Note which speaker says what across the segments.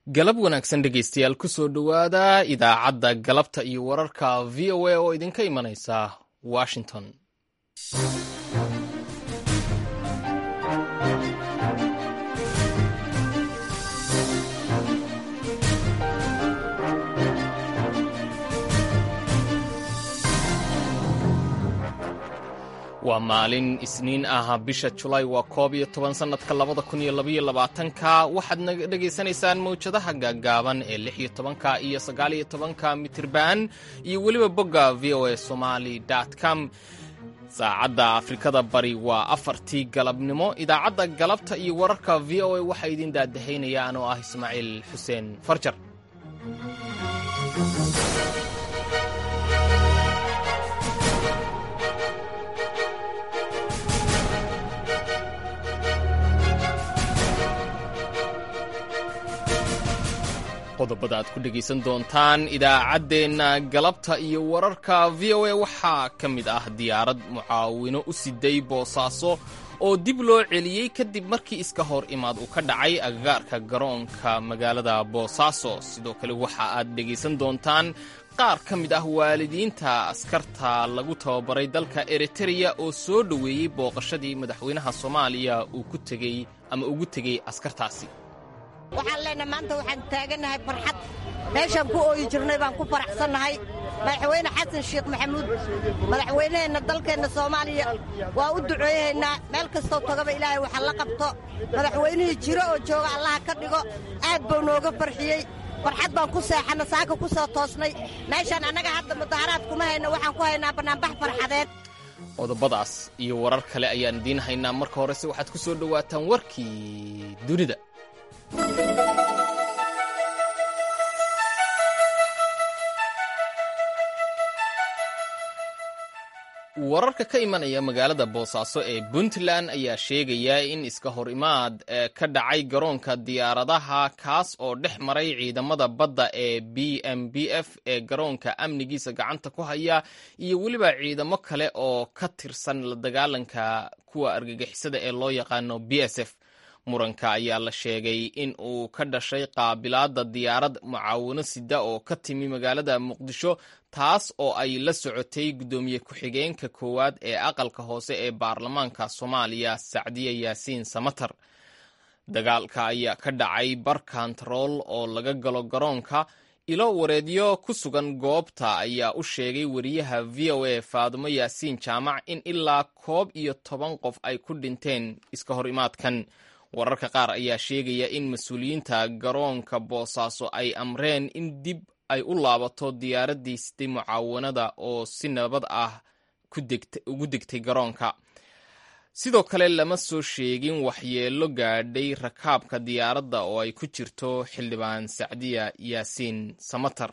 Speaker 1: galab wanaagsan dhegaystayaal ku soo dhowaada idaacadda galabta iyo wararka v o a oo idinka imanaysa washington waa maalin isniin ah bisha julaay waa koob iyo toban sannadka labada kun iyo labaiyo labaatanka waxaad naga dhegaysanaysaan mawjadaha gaaggaaban ee lix iyo tobanka iyo sagaal iyo tobanka mitirban iyo weliba bogga v o a somali com saacadda afrikada bari waa afartii galabnimo idaacadda galabta iyo wararka v o a waxaa idin daadahaynaya anoo ah ismaaciil xuseen farjar qodobada aad ku dhegaysan doontaan idaacaddeenna galabta iyo wararka v o a waxaa ka mid ah diyaarad mucaawino u siday boosaaso oo dib loo celiyey kadib markii iska hor imaad uu ka dhacay agagaarka garoonka magaalada boosaaso sidoo kale waxa aad dhegaysan doontaan qaar ka mid ah waalidiinta askarta lagu tababaray dalka eritereya oo soo dhoweeyey booqashadii madaxweynaha soomaaliya uu ku tegey ama ugu tegey askartaasi
Speaker 2: waxaan leenahay maanta waxaan taagannahay farxad meeshaan ku ooyi jirnay baan ku faraxsannahay madaxweyne xasan sheekh maxamuud madaxweynaheenna dalkeenna soomaaliya waa u duceeyahaynaa meel kastoo tagaba ilaahay waxa la qabto madaxweynihii jiro oo jooga allaha ka dhigo aad buu nooga farxiyey farxad baan ku seexanna saaka ku soo toosnay meeshaan annaga hadda mudaharaad kuma hayno waxaan ku haynaa bannaanbax farxadeed
Speaker 1: qodobadaas iyo warar kale ayaan idiin haynaa marka horese waxaad ku soo dhowaataan warkii dunida wararka ka imanaya magaalada boosaaso ee puntland ayaa sheegaya in iska hor imaad ka dhacay garoonka diyaaradaha kaas oo dhex maray ciidamada badda ee b m b f ee garoonka amnigiisa gacanta ku haya iyo weliba ciidamo kale oo ka tirsan la dagaalanka kuwa argagixisada ee loo yaqaano b s f muranka ayaa la sheegay in uu ka dhashay qaabilaadda diyaarad mucaawino sida oo ka timi magaalada muqdisho taas oo ay la socotay guddoomiye ku-xigeenka koowaad ee aqalka hoose ee baarlamaanka soomaaliya sacdiya yaasiin samatar dagaalka ayaa ka dhacay bar kantarool oo laga galo garoonka ilo wareedyo ku sugan goobta ayaa u sheegay wariyaha v o a faadumo yaasiin jaamac in ilaa koob iyo toban qof ay ku dhinteen iska hor imaadkan wararka qaar ayaa sheegaya in mas-uuliyiinta garoonka boosaaso ay amreen in dib ay u laabato diyaaraddii sitay mucaawanada oo si nabad ah ugu degtay garoonka sidoo kale lama soo sheegin waxyeello gaadhay rakaabka diyaaradda oo ay ku jirto xildhibaan sacdiya yaasiin samatar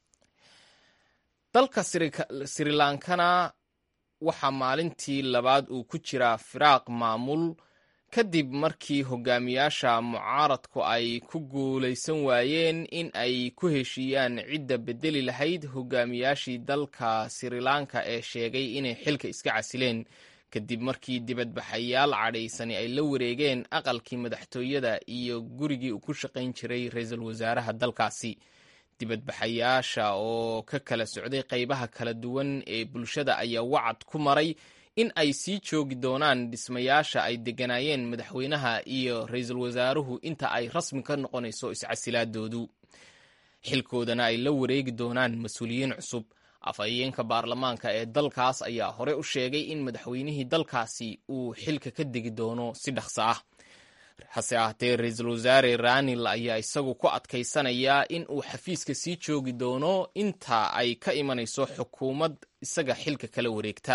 Speaker 1: dalka srilankana waxaa maalintii labaad uu ku jiraa firaaq maamul kadib markii hogaamiyaasha mucaaradku ay ku guulaysan waayeen in ay ku heshiiyaan cidda bedeli lahayd hogaamiyaashii dalka srilanka ee sheegay inay xilka iska casileen kadib markii dibadbaxayaal cadhaysani ay la wareegeen aqalkii madaxtooyada iyo gurigii uu ku shaqayn jiray ra-iisul wasaaraha dalkaasi dibadbaxayaasha oo ka kala socday qaybaha kala duwan ee bulshada ayaa wacad ku maray in ay sii joogi doonaan dhismayaasha ay degganaayeen madaxweynaha iyo ra-iisul wasaaruhu inta ay rasmi ka noqonayso iscasilaadoodu xilkoodana ay la wareegi doonaan mas-uuliyiin cusub afhayeenka baarlamaanka ee dalkaas ayaa hore u sheegay in madaxweynihii dalkaasi uu xilka ka degi doono si dhaqso ah hase ahaatee ra-iisul wasaare ranil ayaa isagu ku adkaysanayaa in uu xafiiska sii joogi doono inta ay ka imanayso xukuumad isaga xilka kala wareegta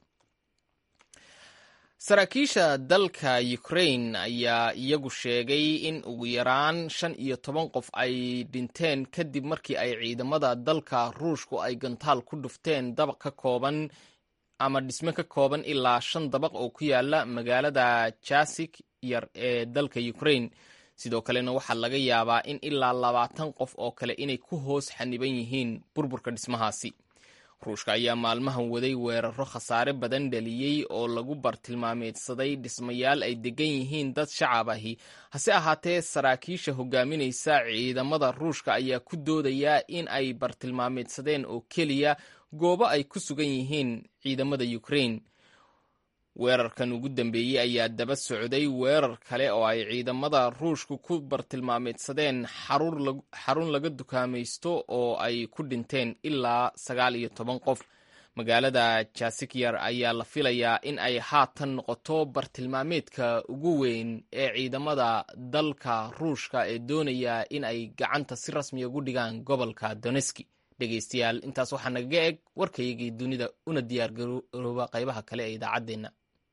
Speaker 1: saraakiisha dalka ukrain ayaa iyagu sheegay in ugu yaraan shan iyo toban qof ay dhinteen kadib markii ay ciidamada dalka ruushku ay gantaal ku dhufteen dabaq ka kooban ama dhisme ka kooban ilaa shan dabaq oo ku yaala magaalada jasik yar ee dalka ukrain sidoo kalena waxaa laga yaabaa in ilaa labaatan qof oo kale inay ku hoos xaniban yihiin burburka dhismahaasi ruushka ayaa maalmahan waday weeraro khasaare badan dhaliyey oo lagu bartilmaameedsaday dhismayaal ay degan yihiin dad shacab ahi hase ahaatee saraakiisha hogaaminaysa ciidamada ruushka ayaa ku doodaya in ay bartilmaameedsadeen oo keliya goobo ay ku sugan yihiin ciidamada ukraine weerarkan ugu dambeeyey ayaa daba socday weerar kale oo ay ciidamada ruushku ku bartilmaameedsadeen xarun laga dukaamaysto oo ay ku dhinteen ilaa sagaal iyo toban qof magaalada jasikyar ayaa la filayaa in ay haatan noqoto bartilmaameedka ugu weyn ee ciidamada dalka ruushka ee doonaya in ay gacanta si rasmiya ugu dhigaan gobolka doneski dhegeystayaal intaas waxaa nagaga eg warkaygii dunida una diyaargarooba qaybaha kale ee idaacaddeenna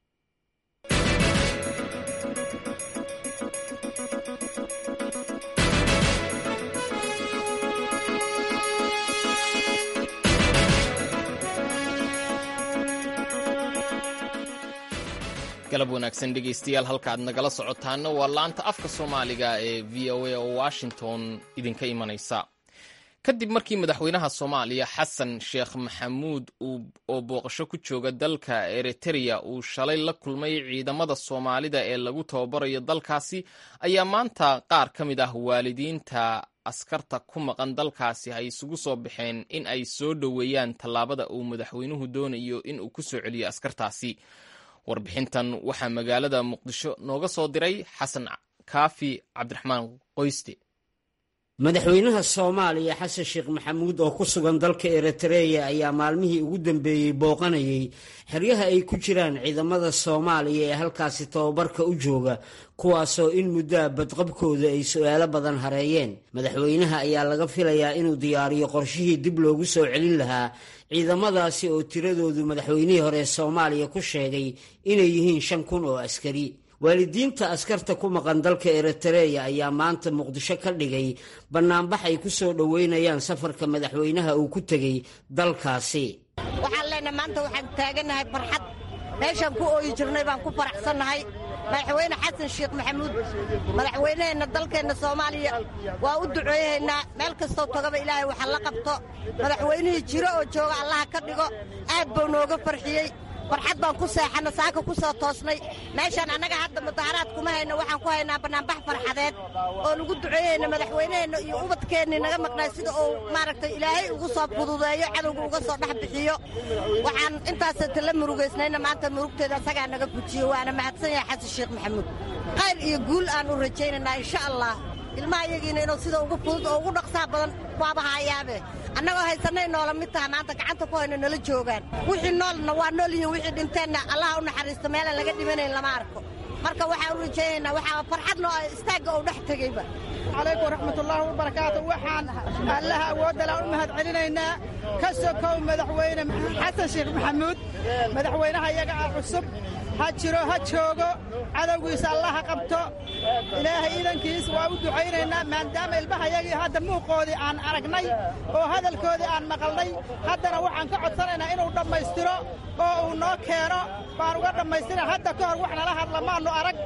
Speaker 1: galab wanaagsan dhegeystayaal halka aad nagala socotaana waa laanta afka soomaaliga ee v o a oo washington idinka imanaysa kadib markii madaxweynaha soomaaliya xasan sheekh maxamuud oo booqasho ku jooga dalka eritereya uu shalay la kulmay ciidamada soomaalida ee lagu tababarayo dalkaasi ayaa maanta qaar ka mid ah waalidiinta askarta ku maqan dalkaasi ay isugu soo baxeen in ay soo dhoweeyaan tallaabada uu madaxweynuhu doonayo in uu ku soo celiyo askartaasi warbixintan waxaa magaalada muqdisho nooga soo diray xasan kaafi cabdiraxmaan qoyste
Speaker 3: madaxweynaha soomaaliya xasan sheekh maxamuud oo ku sugan dalka eritereya ayaa maalmihii ugu dambeeyey booqanayay xeryaha ay ku jiraan ciidamada soomaaliya ee halkaasi tababarka u jooga kuwaasoo in muddoa badqabkooda ay su-aalo badan hareeyeen madaxweynaha ayaa laga filayaa inuu diyaariyo qorshihii dib loogu soo celin lahaa ciidamadaasi oo tiradoodu madaxweynihii hore ee soomaaliya ku sheegay inay yihiin shan kun oo askari waalidiinta askarta ku maqan dalka eritereya ayaa maanta muqdisho ka dhigay bannaanbax ay ku soo dhoweynayaan safarka madaxweynaha uu ku tegey dalkaasi
Speaker 2: waxaan leenahay maanta waxaan taagannahay farxad meeshaan ku ooyi jirnay baan ku faraxsannahay madaxweyne xasan sheekh maxamuud madaxweyneheenna dalkeenna soomaaliya waa u duceeyahaynaa meel kastoo togaba ilaahay waxa la qabto madaxweynihii jiro oo jooga allaha ka dhigo aad buu nooga farxiyey farxad baan ku seexanna saaka ku soo toosnay meeshaan annaga hadda mudaharaad kuma hayno waxaan ku haynaa bannaanbax farxadeed oo lagu duceeyeyna madaxweyneheenna iyo ubadkeennii naga maqnay sida uu maaragtay ilaahay ugu soo fududeeyo cadowga uga soo dhex bixiyo waxaan intaasata la murugaysnayna maanta murugteeda asagaa naga fujiyo waana mahadsan yahay xasan sheekh maxamuud khayr iyo guul aan u rajaynaynaa insha allah ilmaha iyagiina inuu sida ugu fudud oo ugu dhaqsaa badan waaba haayaabe annagoo haysanay noola mid taha maanta gacanta ku hayno nala joogaan wixii noolna waa nool yihiin wixii dhinteenna allaha u naxariisto meelaan laga dhimanayn lama arko marka waxaan u rajaynaynaa waxaa farxadna oo istaagga uu dhex tegeyba
Speaker 4: calaykum waraxmatullaahi wabarakaatu waxaan allaha awoodala u mahad celinaynaa ka sokow madaxweyne xasan sheekh maxamuud madaxweynaha iyaga ah cusub ha jiro ha joogo cadowgiisa allaha qabto ilaahay iidankiis waa u ducaynaynaa maadaama ilmahayagii hadda muuqoodii aan aragnay oo hadalkoodii aan maqalnay haddana waxaan ka codsanaynaa inuu dhammaystiro oo uu noo keeno baan uga dhammaystira hadda ka hor wax nala hadla maannu arag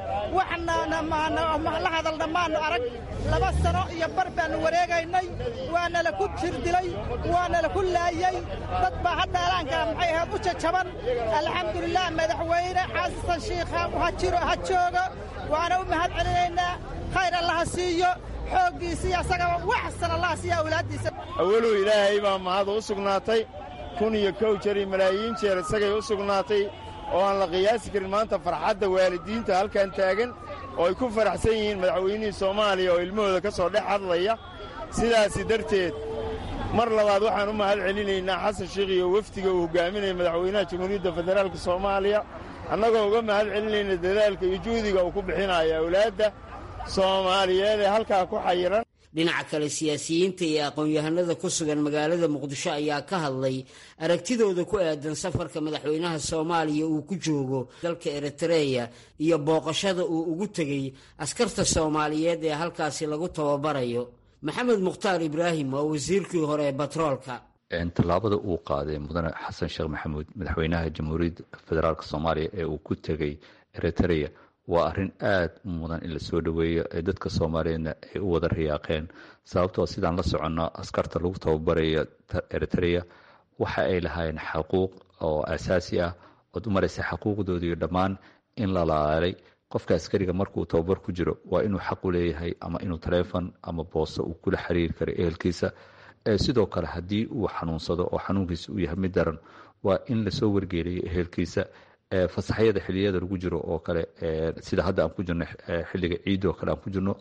Speaker 4: waxla hadalna maannu arag laba sano iyo bar baannu wareegaynay waanala ku jirdilay waanala ku laayey dad baa hadda alaankaa maxay ahayd u jajaban alxamdulilah madaxweyne xasan shiikha ha jiro ha joogo waana u mahad celinaynaa khayr allaha siiyo xooggiisiiyo asagaba waxsan allaha siiya awlaaddiisa
Speaker 5: awalow ilaahay baa mahad u sugnaatay kun iyo kow jeer iyo malaayiin jeer isagay u sugnaatay oo aan la qiyaasi karin maanta farxadda waalidiinta halkan taagan oo ay ku faraxsan yihiin madaxweynihii soomaaliya oo ilmahooda ka soo dhex hadlaya sidaasi darteed mar labaad waxaan u mahad celinaynaa xasan sheikh iyo wefdiga uu hogaaminaya madaxweynaha jamhuuriyadda federaalka soomaaliya annagoo uga mahad celinayna dadaalka iyo juhdiga uu ku bixinayo awlaadda soomaaliyeed ee halkaa ku xayiran
Speaker 3: dhinaca kale siyaasiyiinta iyo aqoon-yahanada ku sugan magaalada muqdisho ayaa ka hadlay aragtidooda ku aadan safarka madaxweynaha soomaaliya uu ku joogo dalka eritereya iyo booqashada uu ugu tegey askarta soomaaliyeed ee halkaasi lagu tababarayo maxamed mukhtaar ibraahim waa wasiirkii hore ee batroolka
Speaker 6: tallaabada uu qaaday mudane xasan sheekh maxamuud madaxweynaha jamhuuriyadda federaalk soomaaliya ee uu ku tegey eritereya waa arrin aad u mudan in la soo dhoweeyo ee dadka soomaaliyeedna ay u wada riyaaqeen sababtoo sidaan la soconno askarta lagu tababarayo eritereya waxa ay lahaayeen xaquuq oo asaasi ah ood u maraysa xaquuqdoodiiyo dhammaan in la laalaalay qofka askariga markuu tababar ku jiro waa inuu xaq u leeyahay ama inuu taleefon ama boosto uu kula xiriiri karo ehelkiisa sidoo kale haddii uu xanuunsado oo xanuunkiisa uu yahay mid daran waa in lasoo wargeeliyo ehelkiisa fasaxyada xiliyada lagu jiro oo kale sida hadda aan ku jirno xilliga ciid oo kale aan ku jirno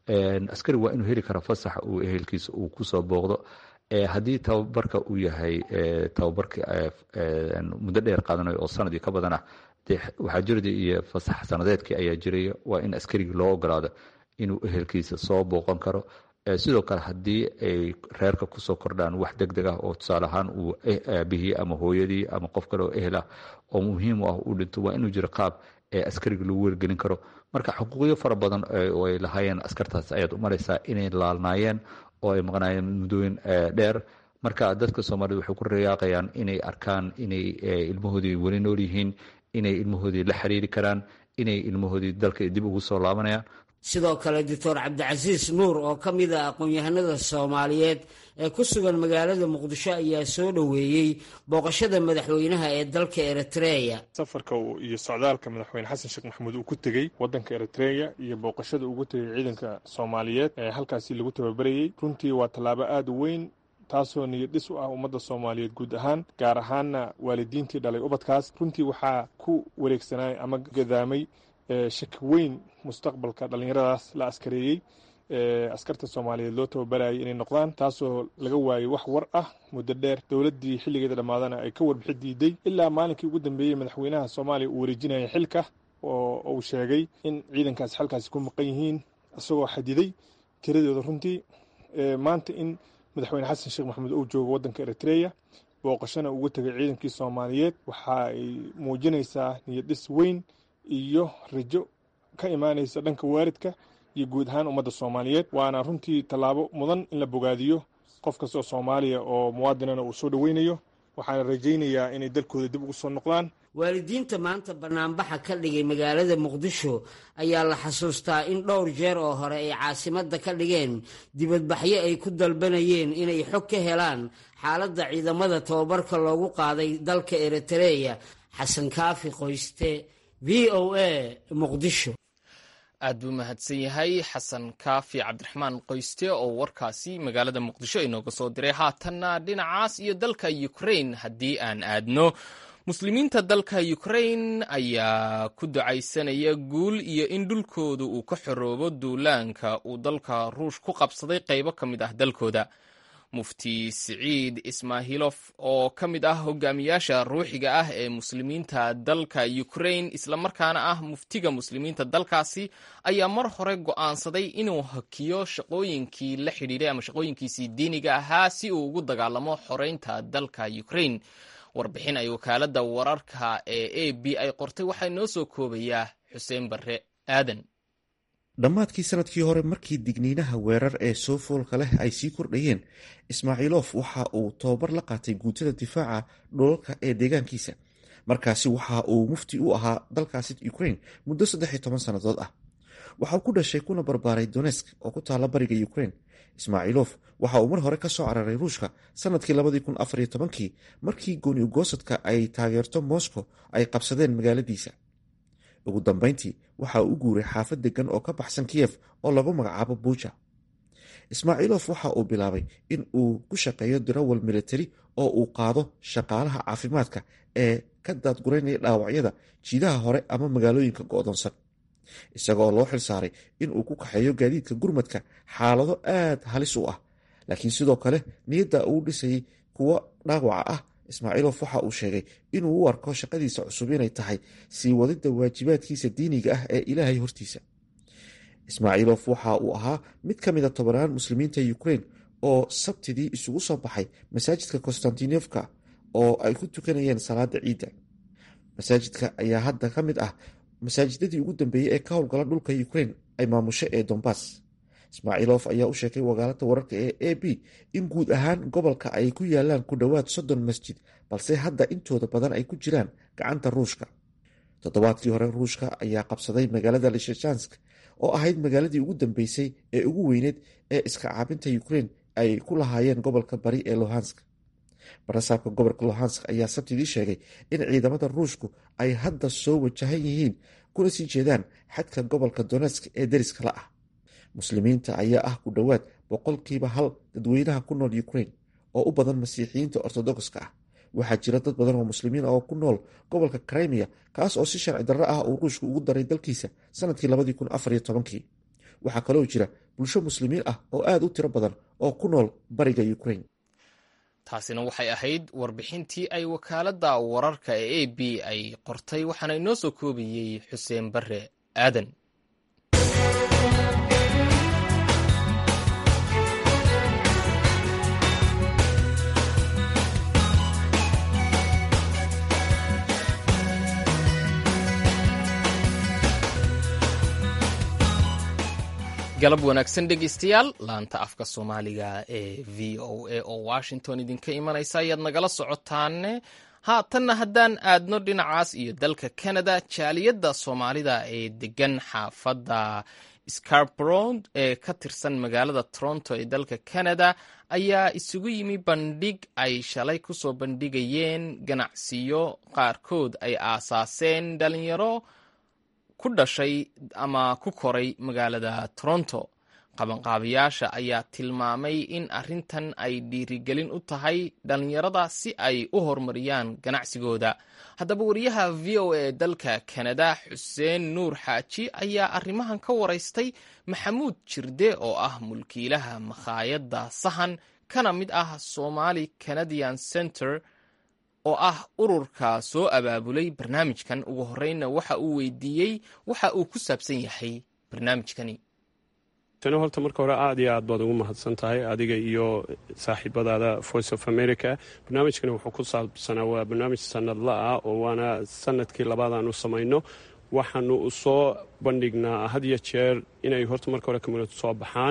Speaker 6: askari waa inuu heli kara fasax uu ehelkiisa uu kusoo booqdo haddii tababarka uu yahay tababarka muddo dheer qaadanayo oo sanadii ka badan ah dee waxaa jirda iyo fasax sanadeedkii ayaa jiraya waa in askarigii loo ogolaado inuu ehelkiisa soo booqan karo sidoo kale haddii ay reerka kusoo kordhaan wax deg deg ah oo tusaale ahaan uu aabihii ama hooyadii ama qof kale oo ehel ah oo muhiim u ah uu dhinto waa inuu jiro qaab ee askariga lagu wargelin karo marka xuquuqyo fara badan oo ay lahaayeen askartaas ayaad u maraysaa inay laalnaayeen oo ay maqnaayeen muddooyin dheer marka dadka soomaaliyed waxay ku rayaaqayaan inay arkaan inay ilmahoodii weli nool yihiin inay ilmahoodii la xiriiri karaan inay ilmahoodii dalka dib ugu soo laabanayaan
Speaker 3: sidoo kale doctor cabdicasiis nuur oo ka mid a aqoon-yahanada soomaaliyeed ee ku sugan magaalada muqdisho ayaa soo dhoweeyey booqashada madaxweynaha ee dalka eritreya
Speaker 7: safarka iyo socdaalka madaxweyne xasan sheekh maxamuud uu ku tegey wadanka eritreya iyo booqashada ugu tegay ciidanka soomaaliyeed ee halkaasi lagu tababarayey runtii waa tallaabo aada u weyn taasoo niyad dhis u ah ummadda soomaaliyeed guud ahaan gaar ahaanna waalidiintii dhalay ubadkaas runtii waxaa ku wareegsanay ama gadaamay shaki weyn mustaqbalka dhallinyaradaas la askareeyey askarta soomaaliyeed loo tababarayay inay noqdaan taasoo laga waayey wax war ah muddo dheer dowladdii xilligeeda dhammaadana ay ka warbixi diiday ilaa maalinkii ugu dambeeyey madaxweynaha soomaaliya uu wareejinaya xilka oo uu sheegay in ciidankaasi xalkaasi ku maqan yihiin isagoo xadiday tiradooda runtii maanta in madaxweyne xasan sheekh maxamuud uu joogo waddanka eritreya booqashana ugu tegay ciidankii soomaaliyeed waxa ay muujinaysaa niyadhis weyn iyo rajo ka imaanaysa dhanka waaridka iyo guud ahaan ummadda soomaaliyeed waana runtii tallaabo mudan in la bogaadiyo qof kastoo soomaaliya oo muwaadinana uu soo dhoweynayo waxaana rajaynayaa inay dalkooda dib ugu soo noqdaan
Speaker 3: waalidiinta maanta banaanbaxa ka dhigay magaalada muqdisho ayaa la xasuustaa in dhowr jeer oo hore ay caasimadda ka dhigeen dibadbaxyo ay ku dalbanayeen inay xog ka helaan xaaladda ciidamada tababarka loogu qaaday dalka eritreya xasan kaafi qoyste v o a muqdisho
Speaker 1: aad buu mahadsan yahay xasan kaafi cabdiraxmaan qoyste oo warkaasi magaalada muqdisho inooga soo diray haatanna dhinacaas iyo dalka ukrain haddii aan aadno muslimiinta dalka ukrain ayaa ku ducaysanaya guul iyo in dhulkooda uu ka xoroobo duulaanka uu dalka ruush ku qabsaday qaybo ka mid ah dalkooda mufti siciid ismaahilof oo ka mid ah hogaamiyaasha ruuxiga ah ee muslimiinta dalka ukrain islamarkaana ah muftiga muslimiinta dalkaasi ayaa mar hore go'aansaday inuu hakiyo shaqooyinkii la xidhiiray ama shaqooyinkiisii diiniga ahaa si uu ugu dagaalamo xoreynta dalka ukrain warbixin ay wakaaladda wararka ee a b ay qortay waxaa noo soo koobayaa xuseen barre aadan
Speaker 8: dhammaadkii sanadkii hore markii digniinaha weerar ee soo foolka leh ay sii kordhayeen ismaaciilof waxa uu tababar la qaatay guutada difaaca dholalka ee deegaankiisa markaasi waxa uu mufti u ahaa dalkaasi ukrain muddo saddex toban sannadood ah waxauu ku dhashay kuna barbaaray donesk oo ku taala bariga ukrain ismaaciilof waxa uu mar hore ka soo cararay ruushka sanadkii labadii kun afariyo tobankii markii gooni ugoosadka ay taageerto moscow ay qabsadeen magaaladiisa ugu dambeyntii waxa uu u guuray xaafad degan oo ka baxsan kiyef oo lagu magacaabo buuja ismaaciilof waxa uu bilaabay in uu ku shaqeeyo dirawal militari oo uu qaado shaqaalaha caafimaadka ee ka daadguraynaya dhaawacyada jiidaha hore ama magaalooyinka go'doonsan isagoo loo xil saaray in uu ku kaxeeyo gaadiidka gurmadka xaalado aad halis u ah laakiin sidoo kale niyadda uu dhisayay kuwo dhaawaca ah ismaaciilof waxa uu sheegay inuu u arko shaqadiisa cusub inay tahay sii wadidda waajibaadkiisa diiniga ah ee ilaahay hortiisa ismaaciilof waxa uu ahaa mid ka mida tobanaan muslimiinta ukrain oo sabtidii isugu soo baxay masaajidka konstantinofka oo ay ku tukanayeen salaada ciidda masaajidka ayaa hadda ka mid ah masaajidadii ugu dambeeyey ee ka howlgala dhulka ukrain ay maamusho ee dombas ismaaciilof ayaa u sheegay wakaalada wararka ee a b in guud ahaan gobolka ay ku yaalaan ku dhowaad soddon masjid balse hadda intooda badan ay ku jiraan gacanta ruushka toddobaadkii hore ruushka ayaa qabsaday magaalada lishajansk oo ahayd magaaladii ugu dambeysay ee ugu weyneed ee iska caabinta ukrain ay ku lahaayeen gobolka bari ee lohansk barasaabka gobolka lohansk ayaa sabtidii sheegay in ciidamada ruushku ay hadda soo wajahan yihiin kuna sii jeedaan xadka gobolka donetsk ee deriska la ah muslimiinta ayaa ah ku dhowaad boqolkiiba hal dadweynaha ku nool ukraine oo u badan masiixiyiinta ortodokska ah waxaa jira dad badan oo muslimiin oo ku nool gobolka crimea kaas oo si sharci darro ah uu ruushku ugu daray dalkiisa sanadkii labadii kun afariyo tobankii waxaa kaloo jira bulsho muslimiin ah oo aada u tiro badan oo ku nool bariga ukraine
Speaker 1: taasina waxay ahayd warbixintii ay wakaaladda wararka ee a b ay qortay waxaana inoo soo koobayey xuseen bare aadan galab wanaagsan dhegeystayaal laanta afka soomaaliga ee v o a oo washington idinka imanaysa ayaad nagala socotaane haatanna haddaan aadno dhinacaas iyo dalka canada jaaliyadda soomaalida ee degan xaafadda scarbrod ee ka tirsan magaalada toronto ee dalka canada ayaa isugu yimi bandhig ay shalay kusoo bandhigayeen ganacsiyo qaarkood ay aasaaseen dhalinyaro ku dhashay ama ku koray magaalada toronto qabanqaabayaasha ayaa tilmaamay in arrintan ay dhiirigelin u tahay dhallinyarada si ay u horumariyaan ganacsigooda haddaba wariyaha v o a dalka kanada xuseen nuur xaaji ayaa arrimahan ka waraystay maxamuud jirde oo ah mulkiilaha makhaayadda sahan kana mid ah somali canadian center oo ah ururka soo abaabulay barnaamijkan ugu horreynna waxa uu weydiiyey waxa uu ku saabsan yahay barnaamijkani
Speaker 9: tani horta marka hore aad iyo aad baad ugu mahadsan tahay adiga iyo saaxiibadaada voice of america barnaamijkani wuxuu ku saabsanaa waa barnaamij sanadla ah oo waana sanadkii labaad aan u samayno waxaanu u soo bandhignaa had iyo jeer inay horta marka hore community soo baxaan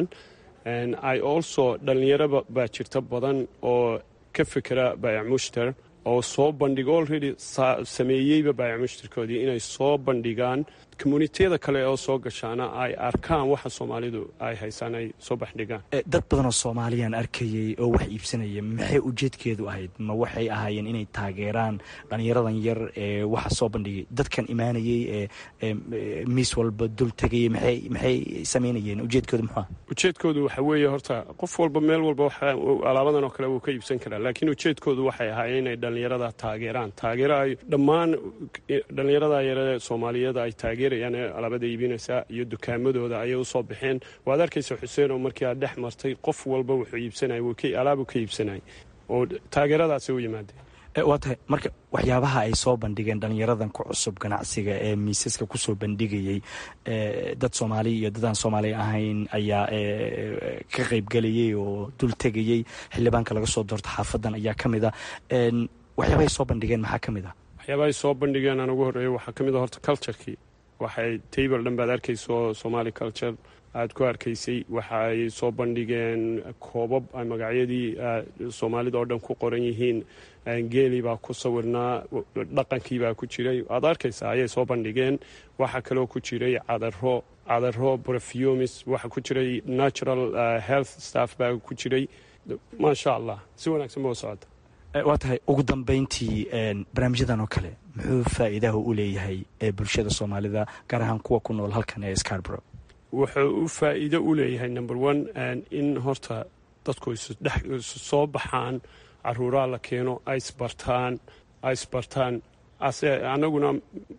Speaker 9: i also dhallinyaro baa jirta badan oo ka fikera baayac mushtar oo soo bandhigo already sameeyeyba baayac mushtarkoodii inay soo bandhigaan communitiyada kale oo soo gashaana ay arkaan waxa soomaalidu ay haysaan ay soo baxdhigaan
Speaker 10: dad badanoo soomaaliyaan arkayay oo wax iibsanaya maxay ujeedkeedu ahayd ma waxay ahaayeen inay taageeraan dhallinyaradan yar ee waxa soo bandhigay dadkan imaanayey ee miis walba dul tegayay maxay maxay samaynayeen ujeedkoodu muxua
Speaker 9: ujeedkoodu waxa weeye horta qof walba meel walba alaabadan oo kale wuu ka iibsan karaa laakiin ujeedkoodu waxay ahaayeen inay dhallinyarada taageeraan taageero ay dhammaan dhallinyarada yaree soomaaliyeed ay taageerayaan ee alaabada iibinaysa iyo dukaamadooda ayay usoo baxeen waad arkaysa xuseen oo markii aad dhex martay qof walba wuxuu iibsanay alaabu ka iibsanay oo taageeradaasi u yimaadeen
Speaker 10: waa tahay marka waxyaabaha ay soo bandhigeen dhallinyaradan ku cusub ganacsiga ee miisaska kusoo bandhigayey dad soomaali iyo dadaan soomaali ahayn ayaa ka qaybgelayay oo dul tegayey xildhibaanka laga soo doorto xaafadan ayaa ka mid a waxyaabahay soo bandhigeen maxaa ka mid ah
Speaker 9: waxyaabahay soo bandhigeen aan ugu horreeyo waxaa ka mid a horta culturekii waxay table dhan baad arkayso somali culture aada ku arkaysay waxa ay soo bandhigeen koobab ay magacyadii soomaalida oo dhan ku qoran yihiin geeli baa ku sawirnaa dhaqankii baa ku jiray aad arkaysaa ayay soo bandhigeen waxaa kaloo ku jiray cadaro cadaro brefumis waxaa ku jiray natural health staff baa ku jiray maasha allah si wanaagsan ba u socota
Speaker 10: waa tahay ugu dambeyntii barnaamijyadan oo kale muxuu faa'iidaha u leeyahay ee bulshada soomaalida gaar ahaan kuwa ku nool halkan ee scarborough
Speaker 9: wuxuu u faa'iido u leeyahay number one in horta dadku isu soo baxaan caruuraa la keeno aisbartaan aisbartaan anaguna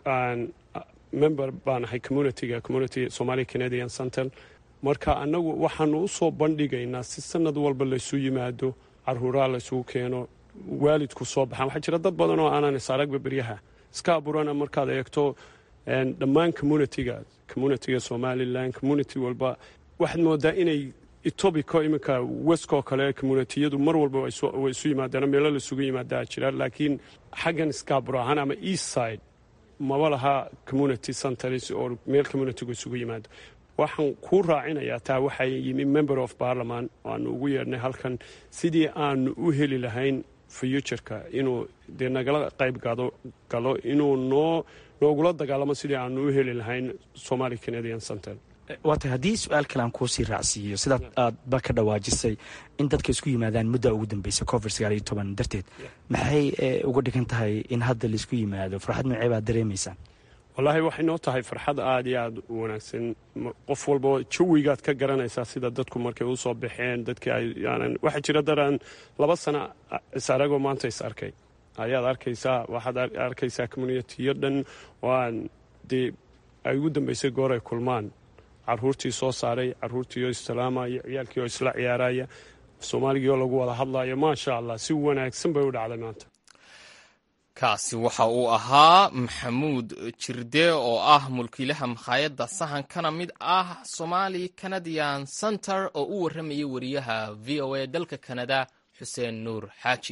Speaker 9: member baan ahay communitiga community somali canadian center marka anagu waxaanu u soo bandhigaynaa si sanad walba laysu yimaado caruuraa laysugu keeno waalidku soo baxaan waxaa jira dad badan oo aanan isaragba beryaha iska abuurana markaad eegto dhammaan communitiga communitiga somalilan community walba waxaad moodaa inay etobico iminka weskoo kale communitiyadu mar walba way isu yimaadaan meelo laisugu yimaadaa jira laakiin xaggan scabro ahaan ama east side maba laha community centers oo meel communitigu isugu yimaado waxaan kuu raacinayaa taa waxaa yimi member of parliament aanu ugu yeedhnay halkan sidii aanu u heli lahayn futureka inuu dee nagala qayb galo inuu noo noogula dagaalamo sidii aanu u heli lahayn somali canadian center
Speaker 10: waa tahay haddii su-aal kale aan kuusii raacsiiyo sidaad aadba ka dhawaajisay in dadka isku yimaadaan mudda ugu dambeysa covid sagaal iyo toban darteed maxay uga dhigan tahay in hadda laisku yimaado farxad noocee baad dareemaysaan
Speaker 9: wallaahi waxay noo tahay farxad aada iyo aada u wanaagsan qof walba jawigaad ka garanaysaa sida dadku markay usoo baxeen dadkii ayaanan waxaa jira daraan laba sana is aragoo maanta is arkay ayaad arkaysaa waxaad arkaysaa communitiyo dhan waan dee ay ugu dambeysay goor ay kulmaan caruurtii soo saaray caruurtii oo islaamaya ciyaalkii oo isla ciyaaraya soomaaligii oo lagu wada hadlayo maasha allah si wanaagsan bay u dhacday maanta
Speaker 1: kaasi waxa uu ahaa maxamuud jirde oo ah mulkiilaha makhaayadda sahankana mid ah somali canadian center oo u warramayay wariyaha v o a dalka kanada xuseen nuur xaaji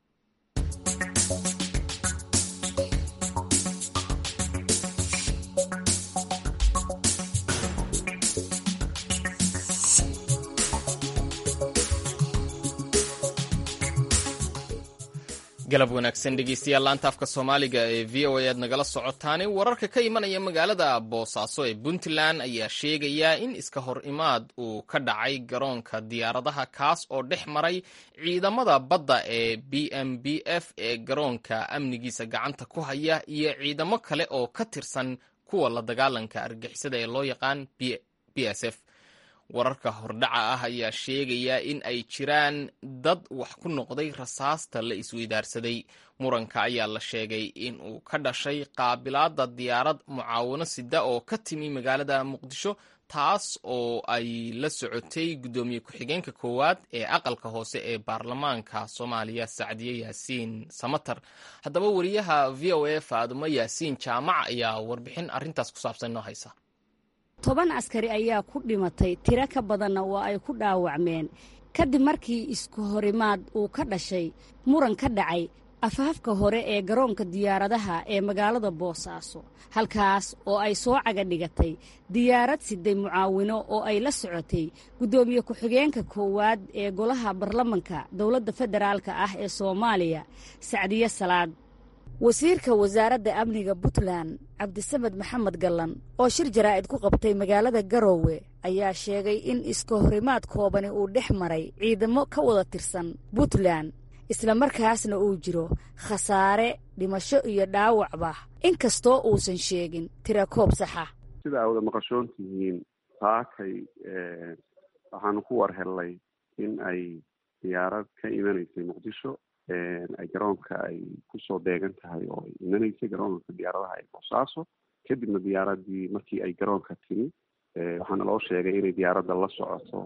Speaker 1: galab wanaagsan dhegeystayaal laanta afka soomaaliga ee v o a aad nagala socotaani wararka ka imanaya magaalada boosaaso ee puntland ayaa sheegaya in iska hor imaad uu ka dhacay garoonka diyaaradaha kaas oo dhex maray ciidamada badda ee b m b f ee garoonka amnigiisa gacanta ku haya iyo ciidamo kale oo ka tirsan kuwa la dagaalanka argixisada ee loo yaqaan b s f wararka hordhaca ah ayaa sheegaya in ay jiraan dad wax ku noqday rasaasta la isweydaarsaday muranka ayaa la sheegay in uu ka dhashay qaabilaadda diyaarad mucaawano sida oo ka timi magaalada muqdisho taas oo ay la socotay guddoomiye ku-xigeenka koowaad ee aqalka hoose ee baarlamaanka soomaaliya sacdiye yaasiin samatar haddaba wariyaha v o a faadumo yaasiin jaamac ayaa warbixin arrintaas ku saabsan noo haysa
Speaker 11: toban askari ayaa ku dhimatay tiro ka badanna waa ay ku dhaawacmeen kadib markii isku horimaad uu ka dhashay muran ka dhacay afhafka hore ee garoonka diyaaradaha ee magaalada boosaaso halkaas oo ay soo caga dhigatay diyaarad siday mucaawino oo ay la socotay guddoomiye ku-xigeenka koowaad ee golaha baarlamanka dowladda federaalka ah ee soomaaliya sacdiye salaad wasiirka wasaaradda amniga puntland cabdisamed maxamed gallan oo shir jaraa'id ku qabtay magaalada garoowe ayaa sheegay in iska horimaad koobani uu dhex maray ciidamo ka wada tirsan puntland islamarkaasna uu jiro khasaare dhimasho iyo dhaawacba inkastoo uusan sheegin tira koob saxa
Speaker 12: sida aa wada maqashoon tihiin saakay waxaanu ku war hellay in ay diyaarad ka imanaysay muqdisho ay garoonka ay kusoo beegan tahay oo ay imanaysay garoonka diyaaradaha ee boosaaso kadibna diyaaradii markii ay garoonka timi waxaana loo sheegay inay diyaaradda la socoto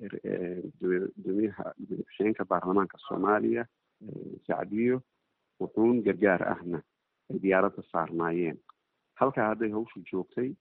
Speaker 12: gudoomiyaha gudoomiye-ku-xigeenka baarlamaanka soomaaliya sacdiyo wuxuun gargaar ahna ay diyaaradda saarnaayeen halkaa hadday hawshu joogtay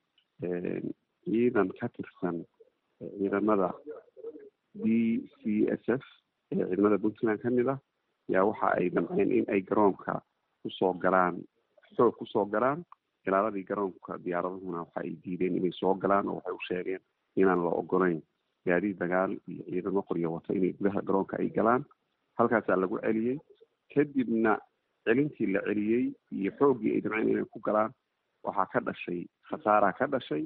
Speaker 12: ciidan ka tirsan ciidamada b c s f ee ciidamada puntland ka mid ah yaa waxa ay damceen in ay garoonka kusoo galaan xoog kusoo galaan ilaaladii garoonka diyaaradahuna waxa ay diideen inay soo galaan oo waxay u sheegeen inaan la ogolayn gaadiid dagaal iyo ciidamo qoryo wata inay gudaha garoonka ay galaan halkaasaa lagu celiyey kadibna celintii la celiyey iyo xooggii ay damceen inay ku galaan waxaa ka dhashay khasaaraa ka dhashay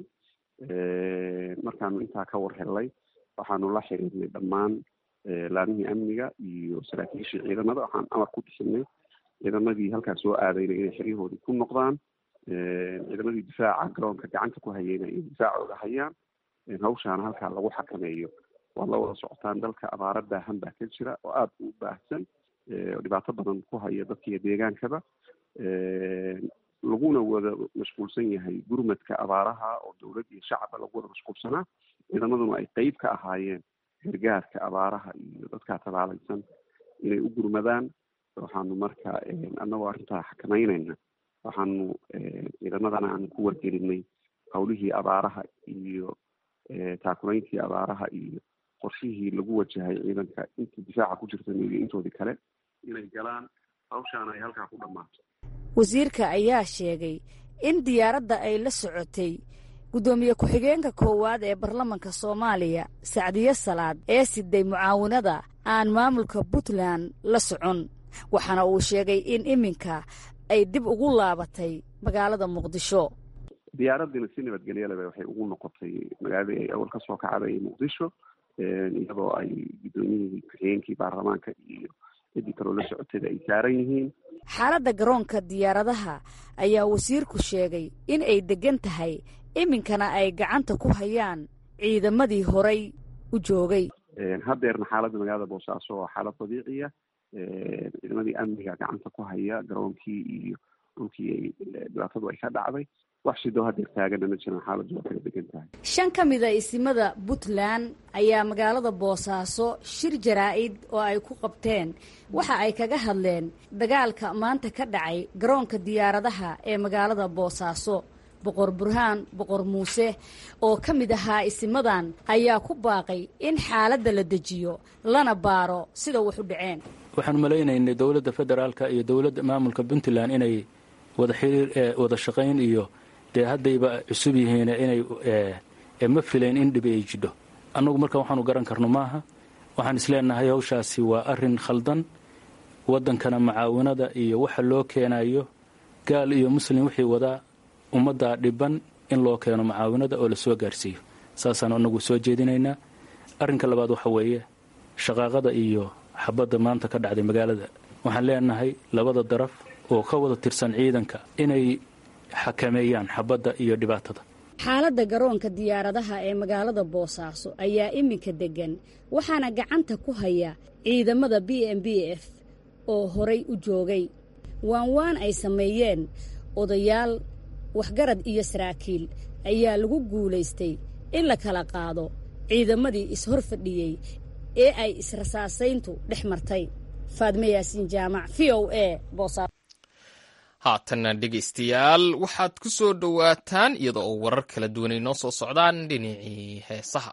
Speaker 12: markaanu intaa ka war hellay waxaanu la xiriirnay dhammaan laamihii amniga iyo saraakiishii ciidamada waxaan amar ku bixinay ciidamadii halkaas soo aadayna inay xeryahoodii ku noqdaan ciidamadii difaaca garoonka gacanta ku hayeyna inay difaacooda hayaan hawshaana halkaa lagu xakameeyo waad la wada socotaan dalka abaaro baahan baa ka jira oo aada u baahsan oo dhibaato badan ku haya dadkiiyo deegaankaba laguna wada mashquulsan yahay gurmadka abaaraha oo dowlad iyo shacaba lagu wada mashquulsanaa ciidamaduna ay qeyb ka ahaayeen gargaarka abaaraha iyo dadkaa tabaalaysan inay u gurmadaan waxaanu marka annagoo arrintaa xakamaynayna waxaanu ciidamadana aanu ku wargelinay hawlihii abaaraha iyo taakulayntii abaaraha iyo qorshihii lagu wajahay ciidanka inta difaaca ku jirta iyo intoodii kale inay galaan hawshaana ay halkaa ku dhammaato
Speaker 11: wasiirka ayaa sheegay in diyaaradda ay la socotay guddoomiye ku-xigeenka koowaad ee baarlamanka soomaaliya sacdiye salaad ee siday mucaawinada aan maamulka puntland la socon waxaana uu sheegay in iminka ay dib ugu laabatay magaalada muqdisho
Speaker 12: diyaaradiina si nabadgelyaleba waxay ugu noqotay magaaladii ay awal kasoo kacday muqdisho iyadoo ay guddoomiyihii ku-xigeenkii baarlamaanka iyo ciddii kaloo la socotayba ay saaran yihiin
Speaker 11: xaaladda garoonka diyaaradaha ayaa wasiirku sheegay in ay deggan tahay iminkana ay gacanta ku hayaan ciidamadii horay u joogay
Speaker 12: haddeerna xaaladda magaalada boosaaso waa xaalad dabiiciya ciidamadii amniga gacanta ku haya garoonkii iyo dhulkii ay dhibaatadu ay ka dhacday wax sidoo hadeer taagana ma jiran xaaladdu waa kala degan tahay
Speaker 11: shan ka mid a isimada puntland ayaa magaalada boosaaso shir jaraa-id oo ay ku qabteen waxa ay kaga hadleen dagaalka maanta ka dhacay garoonka diyaaradaha ee magaalada boosaaso boqor burhaan boqor muuse oo ka mid ahaa isimadan ayaa ku baaqay in xaaladda la dejiyo lana baaro sida wax u dhaceen
Speaker 13: waxaan malaynaynay dowladda federaalka iyo dowladda maamulka puntland inay wada xiriir wada shaqayn iyo dee haddayba cusub yihiin inay ma filayn in dhibi ay jidho annagu marka waxaanu garan karno maaha waxaan isleenahay hawshaasi waa arin khaldan waddankana macaawinada iyo waxa loo keenayo gaal iyo muslim wixii wadaa ummaddaa dhiban in loo keeno macaawinada oo lasoo gaarsiiyo saasaanu anagu soo jeedinaynaa arrinka labaad waxa weeye shaqaaqada iyo xabadda maanta ka dhacday magaalada waxaan leenahay labada daraf oo ka wada tirsan ciidanka inay xakameeyaan xabadda iyo dhibaatada
Speaker 11: xaaladda garoonka diyaaradaha ee magaalada boosaaso ayaa iminka deggan waxaana gacanta ku haya ciidamada b m b f oo horay u joogay waan waan ay sameeyeen odayaal waxgarad iyo saraakiil ayaa lagu guulaystay in la kala qaado ciidamadii is-hor fadhiyey ee ay israsaasayntu dhex martay faadme yaasiin jaamac v o a boosaaso
Speaker 1: haatanna dhegaystayaal waxaad ku soo dhowaataan iyada oo warar kala duwanay noo soo socdaan dhinacii heesaha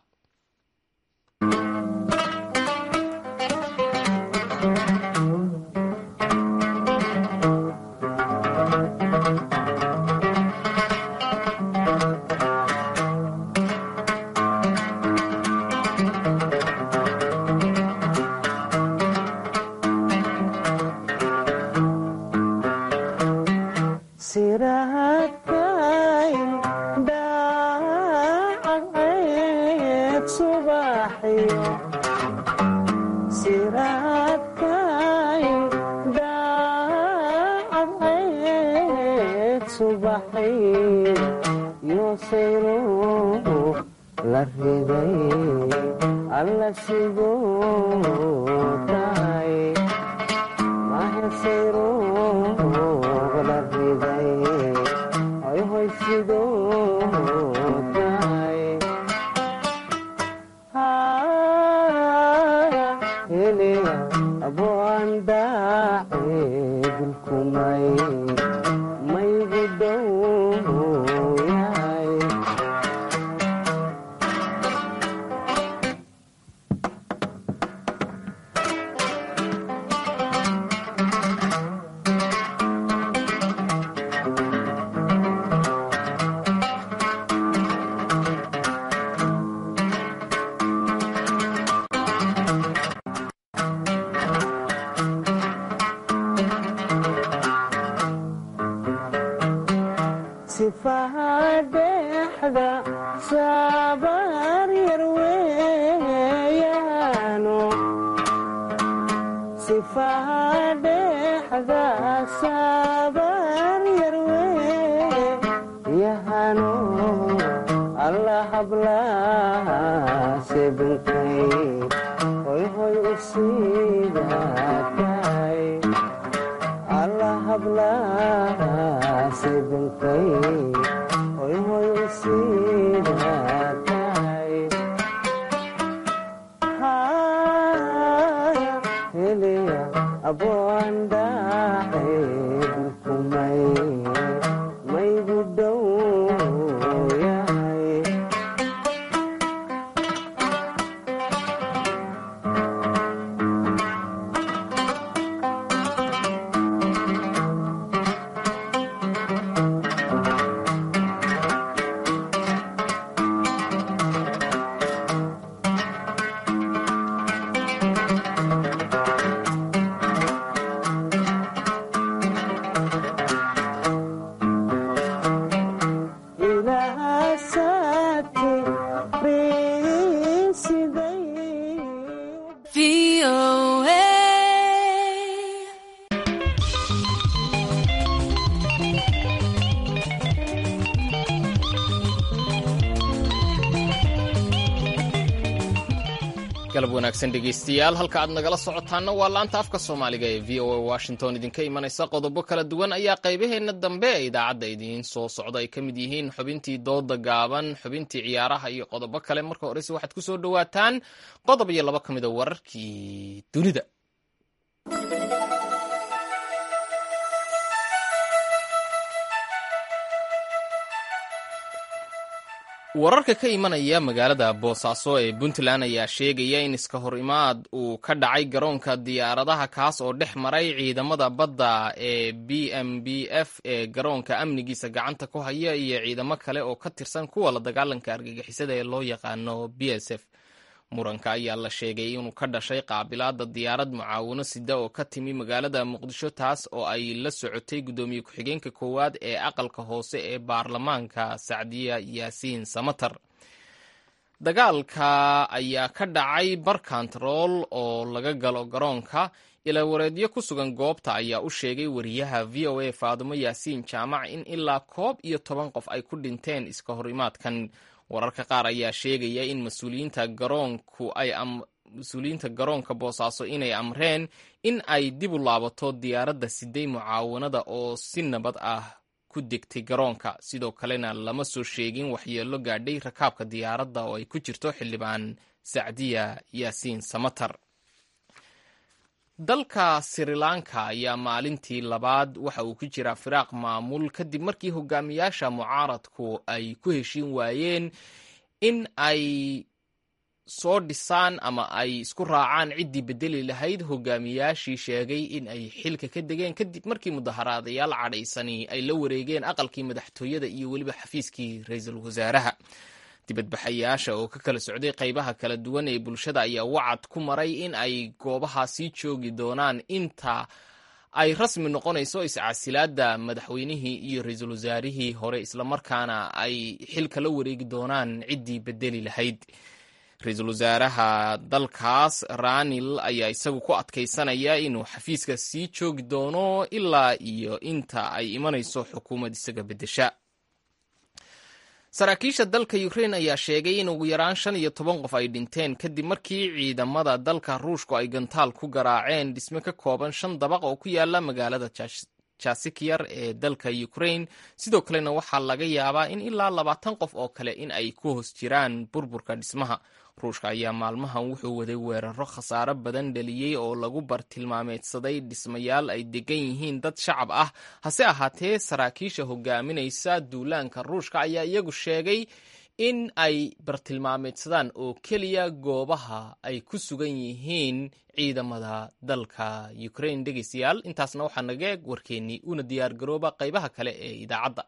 Speaker 1: galab wanaagsan dhegaystayaal halka aad nagala socotaanna waa laanta afka soomaaliga ee v o a washington idinka imanaysa qodobo kala duwan ayaa qaybaheenna dambe ee idaacadda idiin soo socda ay ka mid yihiin xubintii dooda gaaban xubintii ciyaaraha iyo qodobo kale marka horese waxaad ku soo dhowaataan qodob iyo laba ka mid a wararkii dunida wararka ka imanaya magaalada boosaaso ee puntland ayaa sheegaya in iska hor imaad uu ka dhacay garoonka diyaaradaha kaas oo dhex maray ciidamada badda ee b m b f ee garoonka amnigiisa gacanta ku haya iyo ciidamo kale oo ka tirsan kuwa la dagaalanka argagixisada ee loo yaqaano b s f muranka ayaa la sheegay inuu ka dhashay qaabilaada diyaarad mucaawino sida oo ka timi magaalada muqdisho taas oo ay la socotay guddoomiye ku-xigeenka koowaad ee aqalka hoose ee baarlamaanka sacdiya yaasiin samatar dagaalka ayaa ka dhacay barkantarool oo laga galo garoonka ilawareedyo ku sugan goobta ayaa u sheegay wariyaha v o a faadumo yaasiin jaamac in ilaa koob iyo toban qof ay ku dhinteen iska hor imaadkan wararka qaar ayaa sheegaya in mas-uuliyiinta garoonku ay mas-uuliyiinta garoonka boosaaso inay amreen in ay dib u laabato diyaaradda siday mucaawanada oo si nabad ah ku degtay garoonka sidoo kalena lama soo sheegin waxyeello gaadhay rakaabka diyaaradda oo ay ku jirto xildhibaan sacdiya yaasiin samatar dalka sri lanka ayaa maalintii labaad waxa uu ku jiraa firaaq maamul kadib markii hogaamiyaasha mucaaradku ay ku heshiin waayeen in ay soo dhisaan ama ay isku raacaan ciddii bedeli lahayd hogaamiyaashii sheegay in ay xilka ka degeen kadib markii mudaharaadayaal cadhaysani ay la wareegeen aqalkii madaxtooyada iyo weliba xafiiskii ra-iisul wasaaraha dibadbaxayaasha oo ka kala socday qaybaha kala duwan ee bulshada ayaa wacad ku maray in ay goobaha sii joogi doonaan inta ay rasmi noqonayso iscasilaada madaxweynihii iyo ra-iisul wasaarihii hore islamarkaana ay xilka la wareegi doonaan ciddii bedeli lahayd ra-iisul wasaaraha dalkaas ranil ayaa isagu ku adkaysanaya inuu xafiiska sii joogi doono ilaa iyo inta ay imanayso xukuumad isaga beddesha saraakiisha dalka ukrain ayaa sheegay in ugu yaraan shan iyo toban qof ay dhinteen kadib markii ciidamada dalka ruushku ay gantaal ku garaaceen dhisme ka kooban shan dabaq oo ku yaala magaalada jasikyar ee dalka ukrain sidoo kalena waxaa laga yaabaa in ilaa labaatan qof oo kale in ay ku hoos jiraan burburka dhismaha ruushka ayaa maalmahan wuxuu waday weeraro khasaaro badan dhaliyey oo lagu bartilmaameedsaday dhismayaal ay degan yihiin dad shacab ah hase ahaatee saraakiisha hogaaminaysa duulaanka ruushka ayaa iyagu sheegay in ay bartilmaameedsadaan oo keliya goobaha ay ku sugan yihiin ciidamada dalka ukrain dhegeystayaal intaasna waxaa naga eeg warkeennii una diyaar garooba qaybaha kale ee idaacadda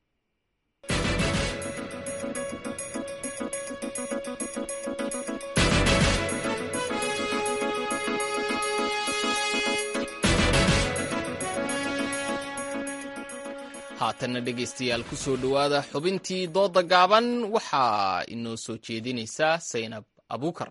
Speaker 1: haatanna dhegaystayaal ku soo dhowaada xubintii dooda gaaban waxaa inoo soo jeedinaysaa saynab abuukar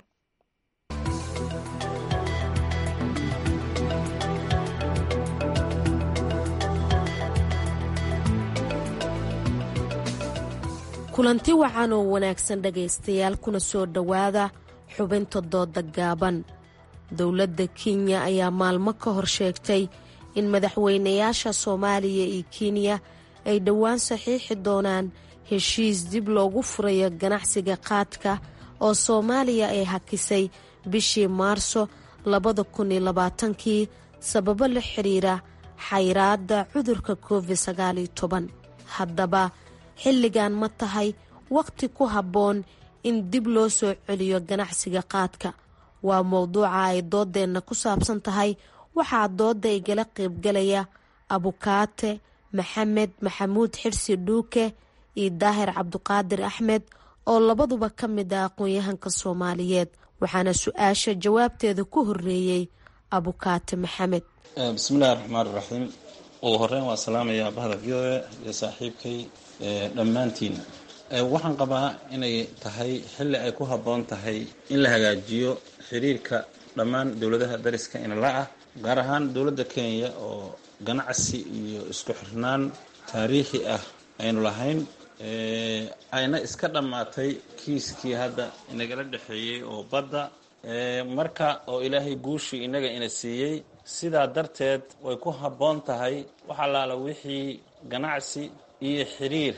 Speaker 14: kulanti wacan oo wanaagsan dhegaystayaal kuna soo dhowaada xubinta dooda gaaban dowladda kenya ayaa maalmo ka hor sheegtay in madaxweynayaasha soomaaliya iyo kenya ay dhowaan saxiixi doonaan heshiis dib loogu furayo ganacsiga qaadka oo soomaaliya ay hakisay bishii maarso labada kun iyo labaatankii sababo la xiriira xayraadda cudurka covid sagaaliyo toban haddaba xilligan ma tahay wakhti ku habboon in dib loo soo celiyo ganacsiga qaadka waa mowduuca ay doodeenna ku saabsan tahay waxaa dooda igala qaybgalaya abukaate maxamed maxamuud xirsi dhuuke iyo daahir cabduqaadir axmed oo labaduba ka mid ah aqoon-yahanka soomaaliyeed waxaana su-aasha jawaabteeda ku horeeyey abukaate maxamed
Speaker 15: bismillahi raxmaan iraxiim ugu horeyn waa salaamayaa bahda v o a iyo saaxiibkay dhammaantiin waxaan qabaa inay tahay xilli ay ku habboon tahay in la hagaajiyo xiriirka dhammaan dowladaha dariska inala ah gaar ahaan dowladda kenya oo ganacsi iyo isku xirnaan taariikhi ah aynu lahayn ayna iska dhammaatay kiiskii hadda inagala dhexeeyey oo badda marka oo ilaahay guushii inaga ina siiyey sidaa darteed way ku habboon tahay wax allaala wixii ganacsi iyo xiriir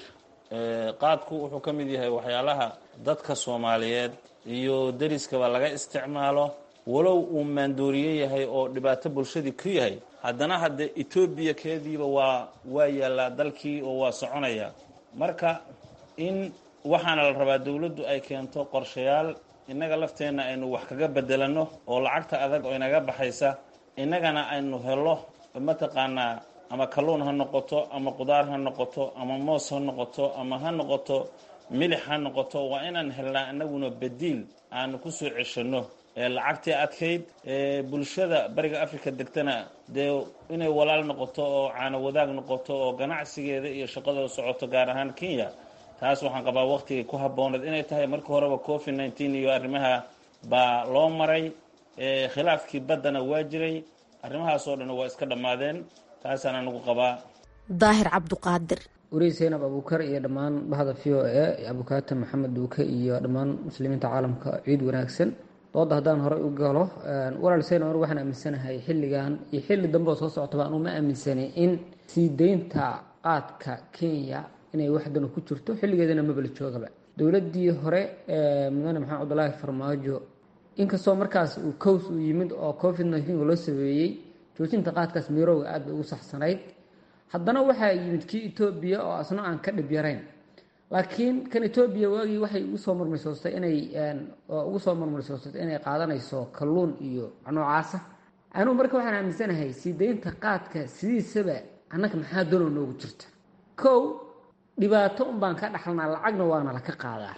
Speaker 15: qaadku wuxuu ka mid yahay waxyaalaha dadka soomaaliyeed iyo deriskaba laga isticmaalo walow uu maandooriye yahay oo dhibaato bulshadii ku yahay haddana hadde etoobiya keediiba waa waa yaallaa dalkii oo waa soconaya marka in waxaana la rabaa dowladdu ay keento qorshayaal innaga lafteenna aynu wax kaga bedelanno oo lacagta adag oo inaga baxaysa innagana aynu helo mataqaanaa ama kalluun ha noqoto ama qudaar ha noqoto ama moos ha noqoto ama ha noqoto milix ha noqoto waa inaan helnaa inaguna badiil aanu ku soo ceshanno lacagtii adkayd bulshada bariga africa degtana dee inay walaal noqoto oo caano wadaag noqoto oo ganacsigeeda iyo shaqada socoto gaar ahaan kenya taas waxaan qabaa waqtigay ku habbooneed inay tahay marka horeba covid nneteen iyo arrimaha baa loo maray khilaafkii baddana waa jiray arrimahaasoo dhan waa iska dhammaadeen taasaan anagu qabaa
Speaker 14: daahir cabduqaadir
Speaker 16: wariir seynab abuukar iyo dhammaan bahda v o e abukaata maxamed duuke iyo dhammaan muslimiinta caalamka ciid wanaagsan dooda haddaan horey u galo walaal seynab anigu waxaan aaminsanahay xilligan iyo xilli dambe oo soo socotaba anu ma aaminsanay in sii deynta qaadka kenya inay waxdanu ku jirto xilligeedana mabala joogaba dowladdii hore mudane maxamed cabdulaahi farmaajo inkastoo markaas uu cows uu yimid oo covid nneteen loo sabeeyey joojinta qaadkaas miirowga aad bay ugu saxsanayd haddana waxaa yimid kii etoobiya oo asna aan ka dhib yarayn laakiin kan etoobiya waagii waxay ugu soo murmaysoostay inay ugu soo murmaysoostay inay qaadanayso kalluun iyo noocaasa anugu marka waxaan aaminsanahay sii deynta qaadka sidiisaba annaga maxaa dano noogu jirta kow dhibaato un baan ka dhaxalnaa lacagna waana laka qaadaa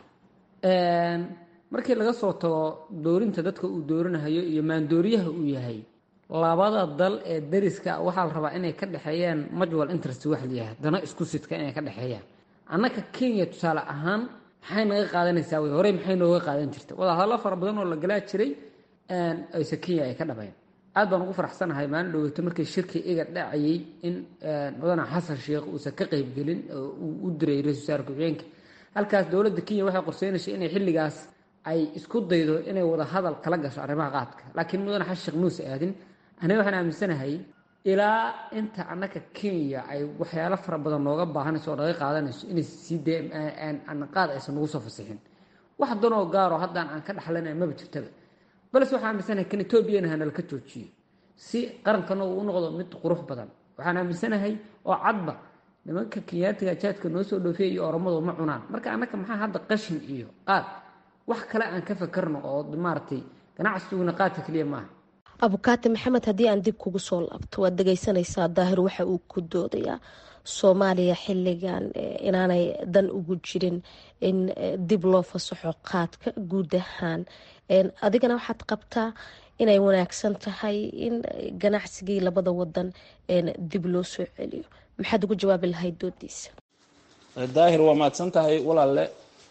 Speaker 16: markii laga soo tago doorinta dadka uu doorinahayo iyo maandooriyaha uu yahay labada dal ee dariska waxaa la rabaa inay ka dhexeeyaan majwal interest wax layahay dana isku sidka inay ka dhexeeyaan annaka kenya tusaale ahaan maxay naga qaadanaysaa wey horey maxay nooga qaadan jirta wadahadallo fara badan oo la galaa jiray ayse kenya ay ka dhabayn aad baan ugu faraxsanahay maalin dhoweyto markii shirkii iga dhacayay in mudane xasan sheekh uusan ka qeybgelin oo uu u diray ra-isul wasaare ku-xigeenka halkaas dowladda kenya waxay qorseynaysa inay xilligaas ay isku daydo inay wada hadal kala gasho arrimaha qaadka laakiin mudane xasan sheekh muuse aadin aniga waxaan aaminsanahay ilaa inta annaka kenya ay waxyaalo fara badan nooga baahanayso oo naga qaadanayso inay sii dee qaad aysan nagu soo fasixin wax danoo gaaro haddaan aan ka dhaxlanay maba jirtaba balse waxaan aaminsanahay kan etoobiyana hanala ka joojiyo si qarankana uu u noqdo mid qurux badan waxaan aaminsanahay oo cadba nimanka kenyaatiga jaadka noo soo dhoofeya iyo oromadu ma cunaan marka annaka maxaa hadda qashin iyo qaad wax kale aan ka fakarno oo maaragtay ganacsiguna qaadka keliya maaha
Speaker 14: abukaati maxamed haddii aan dib kugu soo laabto waad dhegeysanaysaa daahir waxa uu ku doodayaa soomaaliya xilligan inaanay dan ugu jirin in dib loo fasaxo qaadka guud ahaan adigana waxaad qabtaa inay wanaagsan tahay in ganacsigii labada wadan dib loo soo celiyo maxaad ugu jawaabi lahayd doodiisa
Speaker 15: daahir waa mahadsan tahay walaalle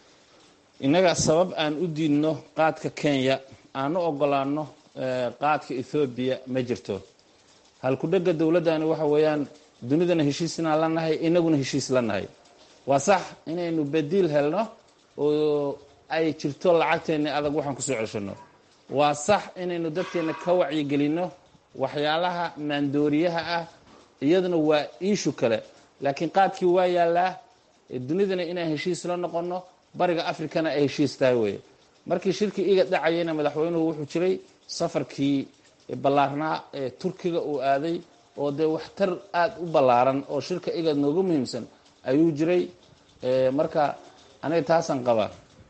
Speaker 15: innaga sabab aan u diidno qaadka kenya aan u ogolaano qaadka ethoobiya ma jirto halku-dhega dowladdani waxa weeyaan dunidana heshiisnaan la nahay inaguna heshiis la nahay waa sax inaynu badiil helno oo ay jirto lacagteenni adag waxaan kusoo ceshanno waa sax inaynu dadkeenna ka wacyigelinno waxyaalaha maandooriyaha ah iyaduna waa iishu kale laakiin qaadkii waa yaallaa dunidana inaan heshiis la noqonno bariga afrikana ay heshiis tahay weye markii shirkii iga dhacayana madaxweynuhu wuxuu jiray safarkii ballaarnaa ee turkiga uu aaday oo dee waxtar aada u ballaaran oo shirka igad noogu muhiimsan ayuu jiray marka aniga taasaan qabaa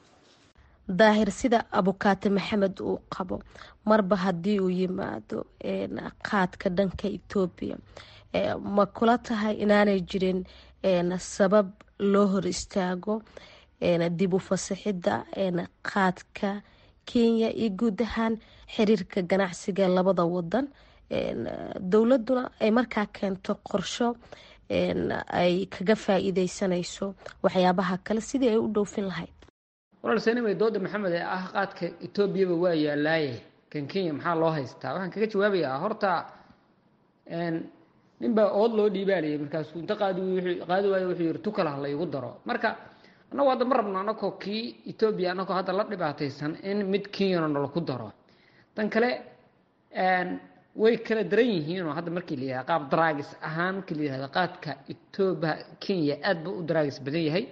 Speaker 14: daahir sida abukaate maxamed uu qabo marba haddii uu yimaado qaadka dhanka etoobiya ma kula tahay inaanay jirin sabab loo hor istaago dib u fasaxidda qaadka kenya iyo guud ahaan xiriirka ganacsiga labada wadan dowladuna ay markaa keento qorsho ay kaga faa-iideysanayso waxyaabaha kale sidii ay u dhoofin lahayd
Speaker 16: walaal seenimay dooda maxamed ee ah qaadka etoobiyaba waa yaalaaye kan kenya maxaa loo haystaa waxaan kaga jawaabayaa horta ninbaa ood loo dhiibaalayay markaasuu inta qaadi qaadi waayo wuxuu yihi tukala ha laygu daro marka annagu hadda ma rabno anagoo kii etoobiya anagoo hadda la dhibaataysan in mid kenyana nalaku daro tan kale way kala daran yihiin oo hadda markii la yihahda qaab daraagis ahaan markii la yihahdo qaadka etoobiya kenya aad ba u daraagis badan yahay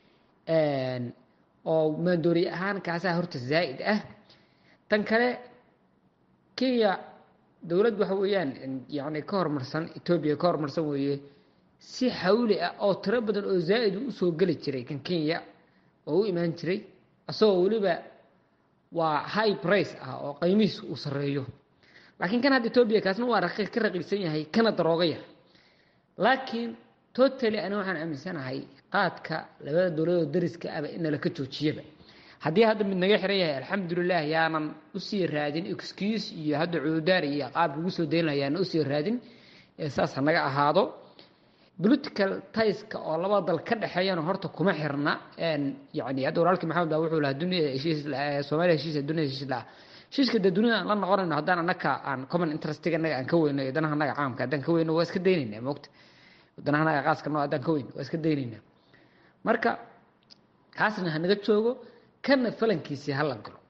Speaker 16: oo maandooriye ahaan kaasaa horta zaa'id ah tan kale kenya dowlad waxa weeyaan yani ka horumarsan etoobiya ka horumarsan weeye si xawli ah oo tiro badan oo zaa'id u usoo geli jiray kan kenya oo u imaan jiray isagoo weliba waa high price ah oo qiimihiis uu sarreeyo laakiin kan hadda etoobiya kaasna waa ka raqiibsan yahay kana darooga yar laakiin totally ani waxaan aaminsanahay qaadka labada dowladoo dariska aba in nalaka joojiyaba haddii hadda mid naga xiran yahay alxamdulilah yaanan usii raadin excuse iyo hadda cududaar iyo qaab lagu soo dayn laha yaanan usii raadin saas ha naga ahaado political tieska oo labada dal ka dhexeeyana horta kuma xirna yani hadda walaalkii maxamed baa wuxuu lahaa dunia heshiis soomaaliya heshiisa dunia heshiis laha heshiiska dee dunida aan la noqonayno haddaan anaka aan common interestiga anaga aan ka weyno iyo danaha anaga caamka haddaan ka weyno waa iska daynayna moogta danaha anaga qaaska noo haddaan ka weyno waa iska daynayna marka kaasna hanaga joogo kana falankiisii hala galo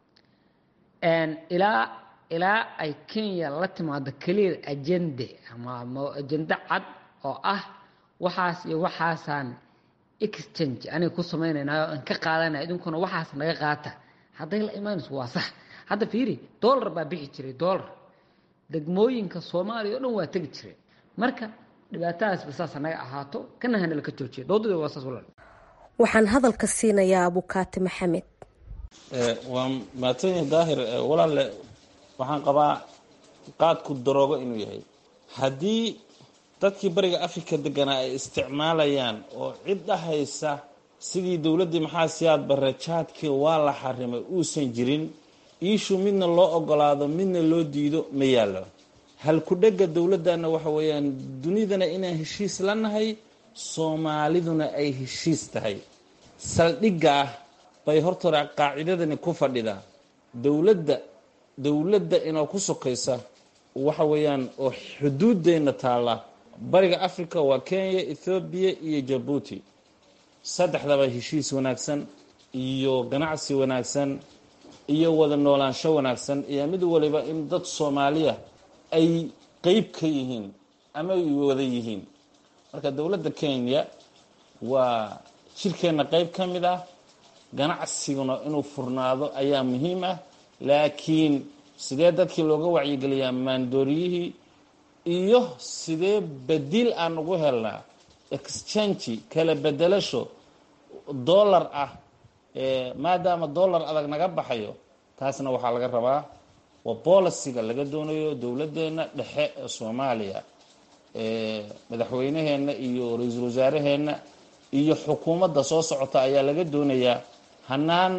Speaker 16: ilaa ilaa ay kenya la timaado clear agende ama ajende cad oo ah waxaas iyo waxaasaan exchange aniga ku samaynaynaa oo aan ka qaadanaya idinkuna waxaas naga qaata hadday la imaanayso waa sax hadda fiiri dollar baa bixi jiray dollar degmooyinka soomaaliya o dhan waa tegi jiray marka dhibaatadaasba saas naga ahaato kana hana laka joojiya doodada waa saas walaal
Speaker 14: waxaan hadalka siinayaa abukaati maxamed
Speaker 15: waa maadsanyahi daahir walaalle waxaan qabaa qaadku daroogo inuu yahay haddii dadkii bariga africa deganaa ay isticmaalayaan oo cid dhahaysa sidii dowladdii maxaa siyaad barre jaadkii waa la xarimay uusan jirin iishu midna loo ogolaado midna loo diido ma yaallo halku-dhegga dowladdanna waxa weeyaan dunidana inaan heshiis la nahay soomaaliduna ay heshiis tahay saldhigga ah bay hortore qaacidadani ku fadhidaa dowladda dowladda inoo ku sokaysa waxa weeyaan oo xuduuddeenna taalla bariga africa waa kenya ethoobiya iyo jabuuti saddexdaba heshiis wanaagsan iyo ganacsi wanaagsan iyo wada noolaansho wanaagsan iyo mid waliba in dad soomaaliya ay qeyb ka yihiin ama ay wada yihiin marka dowladda kenya waa jirkeenna qeyb ka mid ah ganacsiguna inuu furnaado ayaa muhiim ah laakiin sidee dadkii looga wacyigeliyaa maandooriyihii iyo sidee badiil aan ugu helnaa exchangi kala bedelasho dollar ah maadaama dollar adag naga baxayo taasna waxaa laga rabaa waa boliciga laga doonayo dowladdeena dhexe ee soomaaliya madaxweyneheenna iyo ra-iisul wasaaraheenna iyo xukuumadda soo socota ayaa laga doonayaa hanaan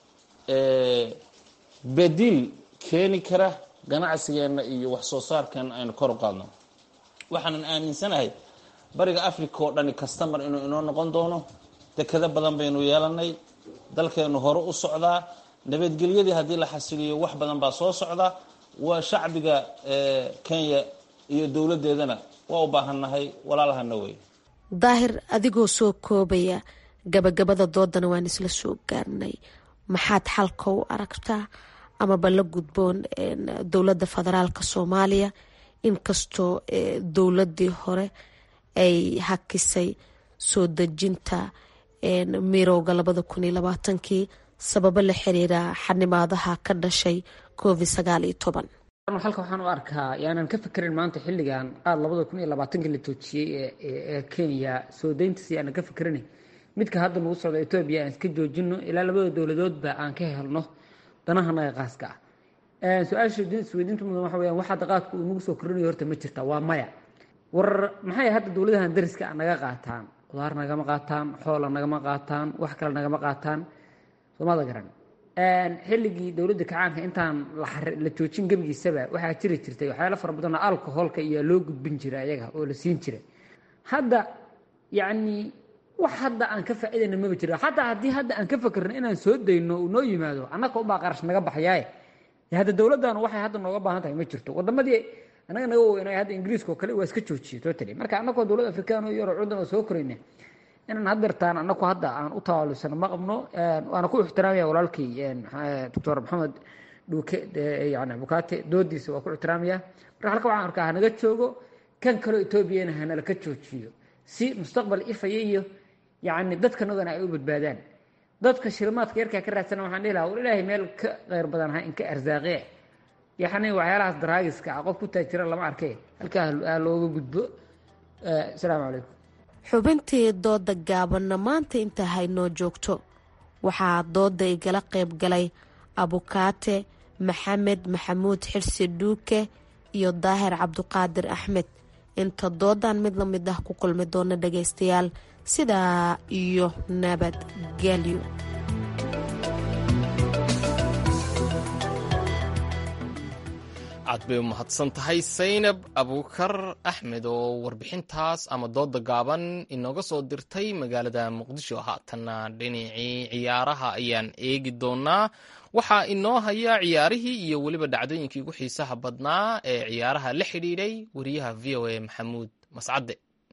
Speaker 15: badiil keeni kara ganacsigeenna iyo wax soo saarkeena aynu kor u qaadno waxaanan aaminsanahay bariga africa oo dhani kastamar inuu inoo noqon doono dekado badan baynu yeelanay dalkeenu hore u socdaa nabadgelyadii haddii la xasiliyo wax badan baa soo socda waa shacbiga kenya iyo dowladdeedana waa u baahannahay walaalahana wey
Speaker 14: daahir adigoo soo koobaya gabagabada doodana waan isla soo gaarnay maxaad xalka u aragtaa amaba la gudboon dowladda federaalk soomaaliya inkastoo dowladii hore ay hakisay soo dejinta mirowga labada kun iyo labaatankii sababo la xiriira xanimaadaha ka dhashay covid sagaal iyo toban
Speaker 16: halka waxaan u arkaa yaanan ka fekerin maanta xilligan qaad labada kun iyo labaatankii la toojiyey ee kenya soo dayntiis yaanan ka fekerin midka hadda nagu socda etoobiya aan iska joojino ilaa labada dowladoodba aan ka helno danaha naga qaaska ah su-aasha isweydiinta mudan waxa weyaan wax hadda qaadku uu nagu soo kordhinayo horta ma jirta waa maya war maxay hadda dowladahan dariska naga qaataan qudaar nagama qaataan xoola nagama qaataan wax kale nagama qaataan soomada garan xilligii dowladda kacaanka intaan la joojin gebigiisaba waxaa jiri jirtay waxyaalo fara badanoo alcoholka iyo loo gudbin jira ayaga oo la siin jiray hadda yacni wax hadda aan ka faa'iidayna maba jiro xataa haddii hadda aan ka fakerno inaan soo dayno uu noo yimaado annaka unbaa qarash naga baxayaaye hadda dowladdan waxay hadda nooga baahan tahay ma jirto wadamadii annaga naga weynay hadda ingiriiska oo kale waa iska joojiyey totally marka annagoo dowlad afrikaan oo yaro cudan oo soo korayna inaan haddeertaan annagu hadda aan u tawaalusano ma qabno waana ku ixtiraamaya walaalkii doctor maxamed dhuuke yani abukaate doodiisa waa ku ixtiraamaya marka halka waxaan arkaa hanaga joogo kan kaloo etoobiyana hanala ka joojiyo si mustaqbal ifaya iyo yacni dadkanagana ay u badbaadaan dadka shilmaadka yarkaa ka raadsana waxaan dhihi lahaa war ilaahay meel ka kheyr badan ha inka arsaaqee yaxni waxyaalahaas daraagiska ah qof ku taajira lama arkee halkaa ha looga gudbo asalaamu calaykum
Speaker 14: xubintii dooda gaabanna maanta intaa haynoo joogto waxaa dooda igala qayb galay abukaate maxamed maxamuud xirsi dhuuke iyo daahir cabduqaadir axmed inta doodan mid la mid ah ku kulmi doona dhagaystayaal sidaa iyo nabadgelyo
Speaker 1: aad bay u mahadsan tahay saynab abuukar axmed oo warbixintaas ama dooda gaaban inooga soo dirtay magaalada muqdisho haatanna dhinacii ciyaaraha ayaan eegi doonaa waxaa inoo haya ciyaarihii iyo weliba dhacdooyinkii ugu xiisaha badnaa ee ciyaaraha la xidhiidhay wariyaha v o a maxamuud mascade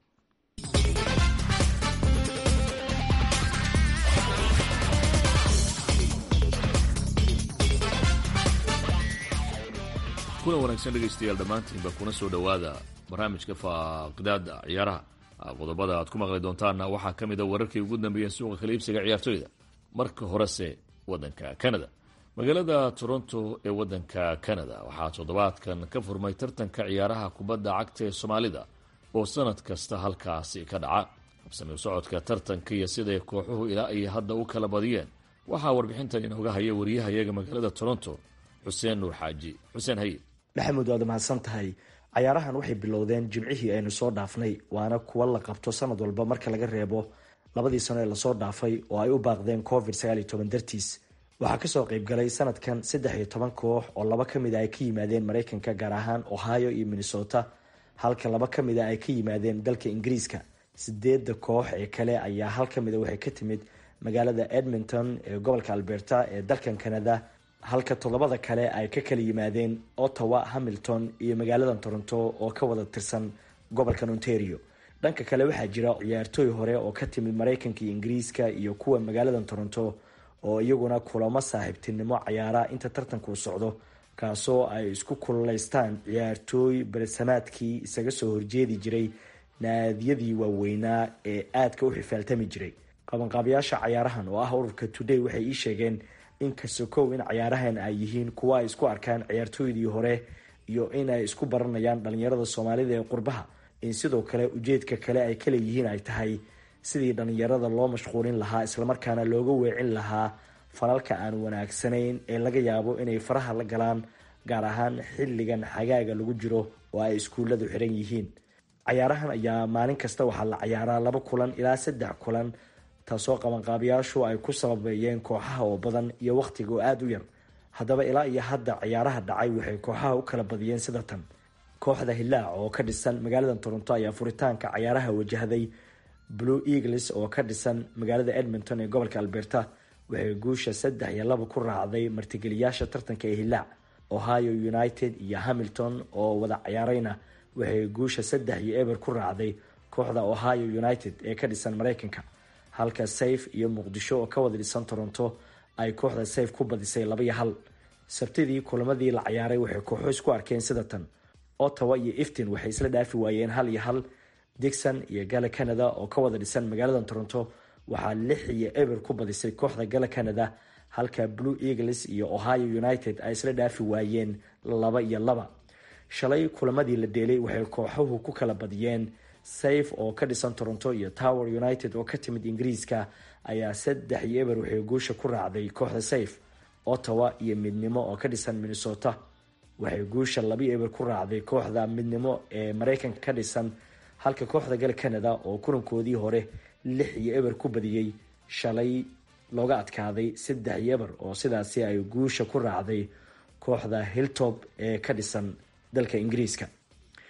Speaker 17: kuna wanaagsan dhegaystayaal dhammaantiinba kuna soo dhowaada barnaamijka faaqidaada ciyaaraha qodobada aad ku maqli doontaanna waxaa ka mid a wararkii ugu dambeeyeen suuqa kala iibsiga ciyaartoyda marka horese waddanka canada magaalada toronto ee waddanka canada waxaa toddobaadkan ka furmay tartanka ciyaaraha kubadda cagta ee soomaalida oo sanad kasta halkaasi ka dhaca habsami u socodka tartanka iyo siday kooxuhu ilaa ay hadda u kala badiyeen waxaa warbixintan inooga haya wariyahayaga magaalada toronto xuseen nuur xaaji xuseen haye
Speaker 10: maxamuud waad mahadsan tahay cayaarahan waxay bilowdeen jimcihii aynu soo dhaafnay waana kuwa la qabto sanad walba marka laga reebo labadii sano ee lasoo dhaafay oo ay u baaqdeen covid sagaal iyo toban dartiis waxaa kasoo qeybgalay sanadkan saddex iyo toban koox oo laba ka mid a ay ka yimaadeen mareykanka gaar ahaan ohio iyo minnesota halka laba ka mid a ay ka yimaadeen dalka ingiriiska sideedda koox ee kale ayaa hal ka mid a waxay ka timid magaalada edmonton ee gobolka alberta ee dalkan canada halka toddobada kale ay ka kala yimaadeen ottawa hamilton iyo magaalada toronto oo ka wada tirsan gobolkan ontario dhanka kale waxaa jira ciyaartooy hore oo ka timid mareykanka iyo ingiriiska iyo kuwa magaalada toronto oo iyaguna kulamo saaxiibtinimo cayaara inta tartanku socdo kaasoo ay isku kululeystaan ciyaartooy beresamaadkii isaga soo horjeedi jiray naadiyadii waaweynaa ee aadka u xifaaltami jiray qabanqaabayaasha cayaarahan oo ah ururka today waxay ii sheegeen in kasokow in cayaarahan ay yihiin kuwa ay isku arkaan ciyaartooydii hore iyo in ay isku baranayaan dhalinyarada soomaalida ee qurbaha in sidoo kale ujeedka kale ay kaleeyihiin ay tahay sidii dhalinyarada loo mashquulin lahaa islamarkaana looga weecin lahaa falalka aan wanaagsanayn ee laga yaabo inay faraha la galaan gaar ahaan xilligan xagaaga lagu jiro oo ay iskuulladu xiran yihiin cayaarahan ayaa maalin kasta waxaa la cayaaraa laba kulan ilaa saddex kulan taasoo qabanqaabayaashu ay ku sababeeyeen kooxaha oo badan iyo wakhtiga oo aada u yar haddaba ilaa iyo hadda ciyaaraha dhacay waxay kooxaha u kala badiyeen sida tan kooxda hilaac oo ka dhisan magaalada toronto ayaa furitaanka cayaaraha wajahday blue eagles oo ka dhisan magaalada edmonton ee gobolka alberta waxay guusha saddex iyo laba ku raacday martigeliyaasha tartanka ee hilaac ohio united iyo hamilton oo wada cayaarayna waxay guusha saddex iyo eber ku raacday kooxda ohio united ee ka dhisan mareykanka halka sayf iyo muqdisho oo ka wada dhisan toronto ay kooxda sayf ku badisay laba iyo hal sabtidii kulamadii la cayaaray waxay kooxo isku arkeen sida tan ottawa iyo iftin waxay isla dhaafi waayeen hal iyo hal dixon iyo gala canada oo ka wada dhisan magaalada toronto waxaa lix iyo eber ku badisay kooxda gala canada halka blue eagles iyo ohio united ay isla dhaafi waayeen laba iyo laba shalay kulamadii la deelay waxay kooxuhu ku kala badiyeen sayf oo ka dhisan toronto iyo tower united oo ka timid ingiriiska ayaa saddex iyo eber waxay guusha ku raacday kooxda sayf ottawa iyo midnimo oo ka dhisan minnesota waxay guusha labi eber ku raacday kooxda midnimo ee mareykanka ka dhisan halka kooxda gal canada oo kulankoodii hore lix iyo eber ku badiyey shalay looga adkaaday saddex iyo eber oo sidaasi ay guusha ku raacday kooxda hilltop ee ka dhisan dalka ingiriiska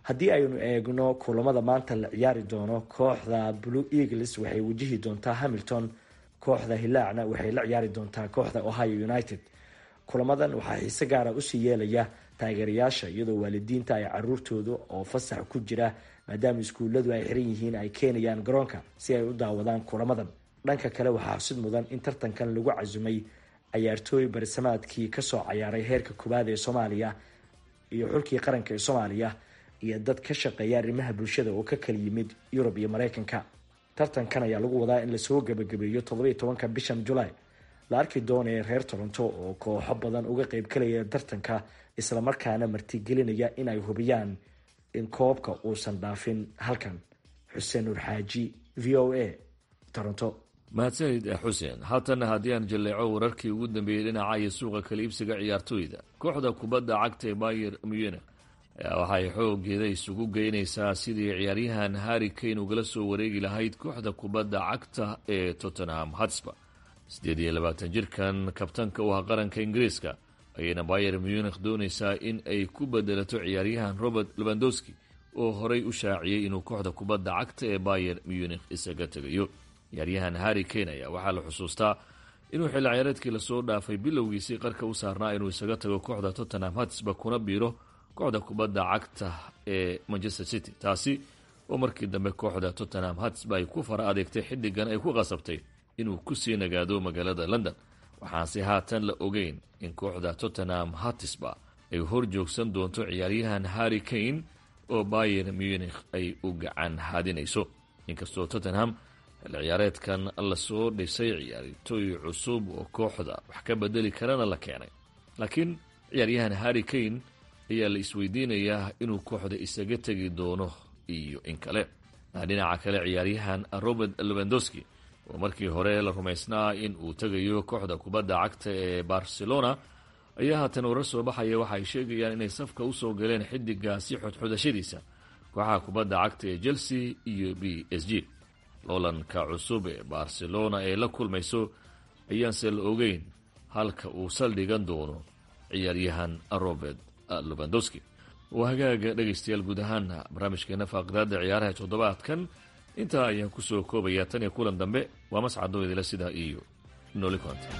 Speaker 10: haddii aynu eegno kulamada maanta la ciyaari doono kooxda blue eagles waxay wajihi doontaa hamilton kooxda hilaacna waxay la ciyaari doontaa kooxda ohio united kulamadan waxaa xiise gaara usii yeelaya taageerayaasha iyadoo waalidiinta ay caruurtooda oo fasax ku jira maadaama iskuulladu ay xiran yihiin ay keenayaan garoonka si ay u daawadaan kulamadan dhanka kale waxaa xusid mudan in tartankan lagu casumay cayaartooy barisamaadkii kasoo cayaaray heerka koowaad ee soomaaliya iyo xulkii qaranka ee soomaaliya iyo dad ka shaqeeya arrimaha bulshada oo ka kala yimid yurub iyo mareykanka tartankan ayaa lagu wadaa in lasoo gebagabeeyo toddobiyo tobanka bishan julaay la arki doonaya reer toronto oo kooxo badan uga qeybgalaya tartanka islamarkaana martigelinaya in ay hubiyaan in koobka uusan dhaafin halkan xuseen nuur xaaji v o a toronto
Speaker 17: mahadsanid xuseen haatan haddii aan jalleeco wararkii ugu dambeeyey dhinaca iyo suuqa kala iibsiga ciyaartooyda kooxda kubadda cagta ee bayer munich waxay xoogeeda isugu geynaysaa sidii ciyaaryahan harri kane ugala soo wareegi lahayd kooxda kubadda cagta ee tottenham hotspur siddeed iyo labaatan jirkan kabtanka u ah qaranka ingiriiska ayayna bayer munich doonaysaa in ay ku bedelato ciyaaryahan robert lewandowski oo horay u shaaciyey inuu kooxda kubadda cagta ee bayer munich isaga tegayo ciyaaryahan harri kane ayaa waxaa la xusuustaa inuu xilli ciyaareedkii lasoo dhaafay bilowgiisii qarka u saarnaa inuu isaga tago kooxda tottenham hotspur kuna biiro kooxda kubadda cagta ee manchester city taasi oo markii dambe kooxda tottenham hotspur ay ku fara adeegtay xiddigan ay ku qasabtay inuu kusii nagaado magaalada london waxaanse haatan la ogeyn in kooxda tottenham hotspur ay hor joogsan doonto ciyaaryahan harri kane oo bayer munich ay u gacan haadinayso inkastoo tottenham xilli ciyaareedkan lasoo dhisay ciyaartooy cusub oo kooxda wax ka bedeli karana la keenay laakiin ciyaaryahan harri kane ayaa la isweydiinayaa inuu kooxda isaga tegi doono iyo in kale dhinaca kale ciyaaryahan robert lewandowski oo markii hore la rumaysnaa in uu tegayo kooxda kubadda cagta ee barcelona ayaa haatan warar soo baxaya waxa ay sheegayaan inay safka usoo galeen xidigaasi xodxodashadiisa kooxaha kubadda cagta ee chelsea iyo b s g loolanka cusub ee barcelona ee la kulmayso ayaanse la ogeyn halka uu saldhigan doono ciyaaryahan robert lewandowski waa hagaaga dhegaystayaal guud ahaana barnaamijkeena faaqdaada ciyaaraha toddobaadkan intaa ayaan kusoo koobayaa tan iyo kulan dambe waa mascadoo idila sidaa iyo noli konte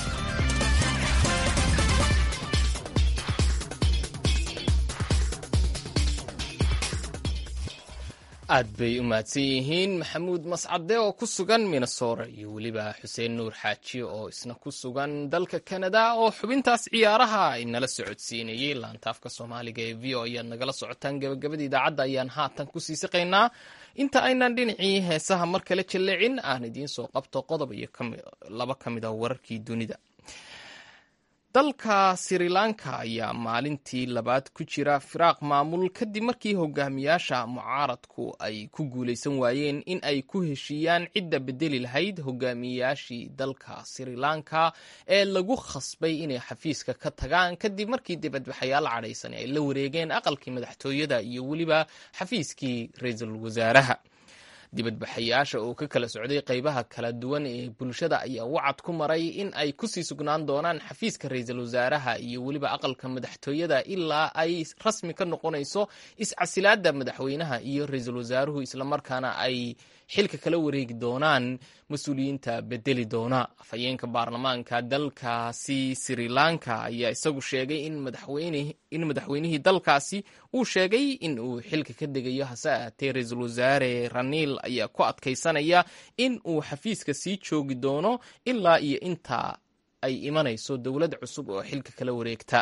Speaker 1: aad bay u mahadsan yihiin maxamuud mascade oo ku sugan minnesora iyo weliba xuseen nuur xaaji oo isna ku sugan dalka canada oo xubintaas ciyaaraha ay nala socodsiinayey laantaafka soomaaliga ee v o ayaad nagala socotaan gabagabada idaacadda ayaan haatan ku sii siqaynaa inta aynan dhinacii heesaha mar kale jalleecin aan idiin soo qabto qodob iyo laba ka mid a wararkii dunida dalka sri lanka ayaa maalintii labaad ku jira firaaq maamul kadib markii hogaamiyaasha mucaaradku ay ku guulaysan waayeen in ay ku heshiiyaan cidda bedeli lahayd hogaamiyaashii dalka sri lanka ee lagu khasbay inay xafiiska ka tagaan kadib markii dibadbaxayaal cadhaysan ay la wareegeen aqalkii madaxtooyada iyo weliba xafiiskii ra-iisul wasaaraha dibadbaxayaasha oo ka kala socday qaybaha kala duwan ee bulshada ayaa wacad ku maray in ay kusii sugnaan doonaan xafiiska ra-iisul wasaaraha iyo weliba aqalka madaxtooyada ilaa ay rasmi ka noqonayso iscasilaada madaxweynaha iyo ra-iisul wasaaruhu islamarkaana ay xilka kala wareegi doonaan mas-uuliyiinta bedeli doona afhayeenka baarlamaanka dalkaasi sri lanka ayaa isagu sheegay in madaxweynihii dalkaasi uu sheegay in uu xilka ka degayo hase ahaatee ra-iisul wasaare raniil ayaa ku adkaysanaya in uu xafiiska sii joogi doono ilaa iyo inta ay imanayso dowlad cusub oo xilka kala wareegta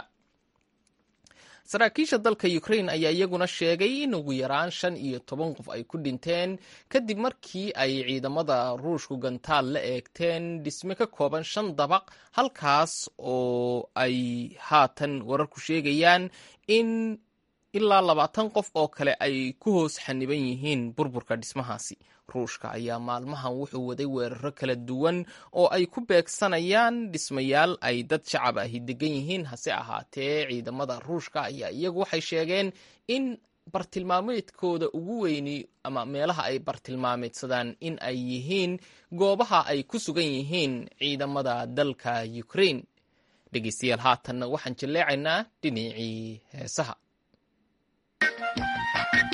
Speaker 1: saraakiisha dalka ukraine ayaa iyaguna sheegay in ugu yaraan shan iyo toban qof ay ku dhinteen kadib markii ay ciidamada ruushku gantaal la eegteen dhisme ka kooban shan dabaq halkaas oo ay haatan wararku sheegayaan in ilaa labaatan qof oo kale ay ku hoos xaniban yihiin burburka dhismahaasi ruushka ayaa maalmahan wuxuu waday weeraro kala duwan oo ay ku beegsanayaan dhismayaal ay dad shacab ahi degan yihiin hase ahaatee ciidamada ruushka ayaa iyagu waxay sheegeen in bartilmaameedkooda ugu weyni ama meelaha ay bartilmaameedsadaan in ay yihiin goobaha ay ku sugan yihiin ciidamada dalka ukraine dhegeystayaal haatanna waxaan jalleecaynaa dhinacii heesaha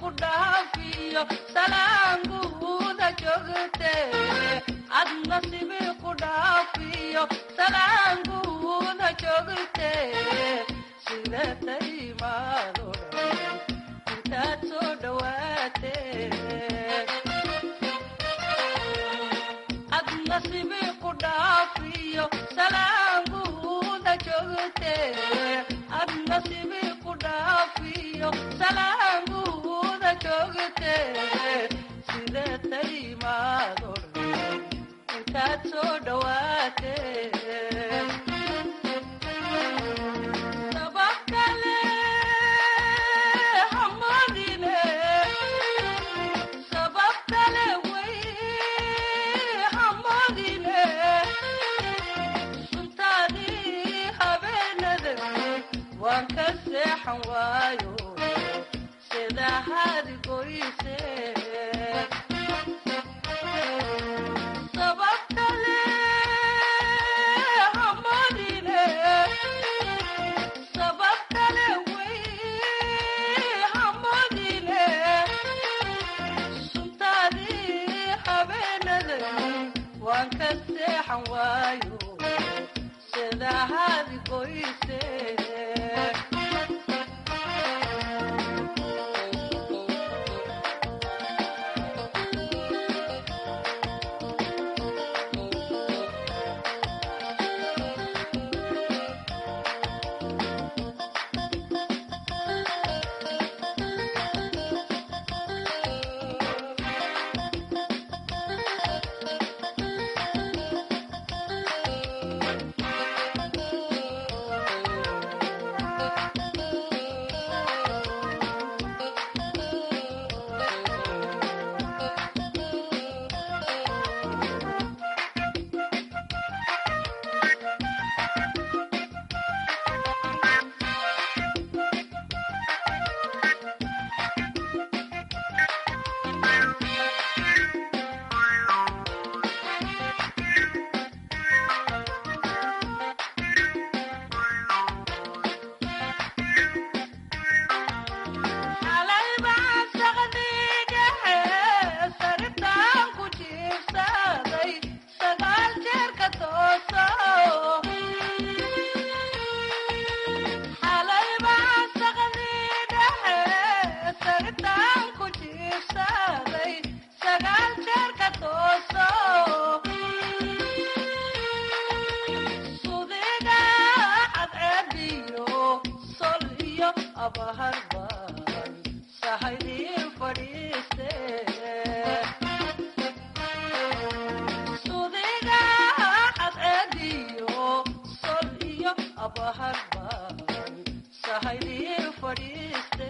Speaker 18: ku dhaafiyo salaanguuda joogte ad nasibi ku dhaafiyo salaanguuda joogte sidataymaado intaad soo dhawaate ad nasibi ku dhaafiyo salaanguuda joogte ad nasibi ku dhaafiyo salaanguuda joogte sidataymaado intaad soo dhawaate sabab kale hamadine sabab kale way hamadine suntaadii habeenada waan ka seexan waayo sida hadi goyse sabab kale hamadine sabab kale way hamadine suntaadii habeenada waan ka seexan waayo sida hadi goyse xalay baan saqdigahe saritaan ku jiibsaday sagaal jeer ka tooso xalay baan saqdigahe saritaan ku jiibsaday sagaal jeer ka tooso sudiga cadceediyo sol iyo abaharban sahaydii fadhiiste sudiga cadceediyo sol iyo abaharban sahaydii fadhiiste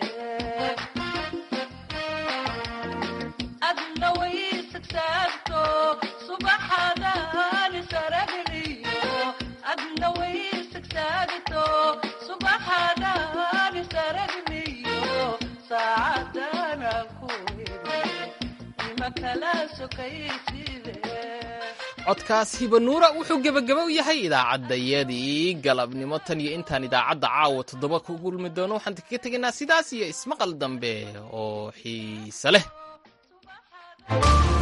Speaker 18: adna way sigsaagto subaxadani saragliyo adna way sigsaagto subaxadani saragliyo saacadana ku ima kala sokayside
Speaker 1: codkaas hibanuura wuxuu gebagaba u yahay idaacaddayadii galabnimo tan iyo intaan idaacadda caawa toddoba ku gulmi doono waxaan kaga tegaynaa sidaas iyo ismaqal dambe oo xiise leh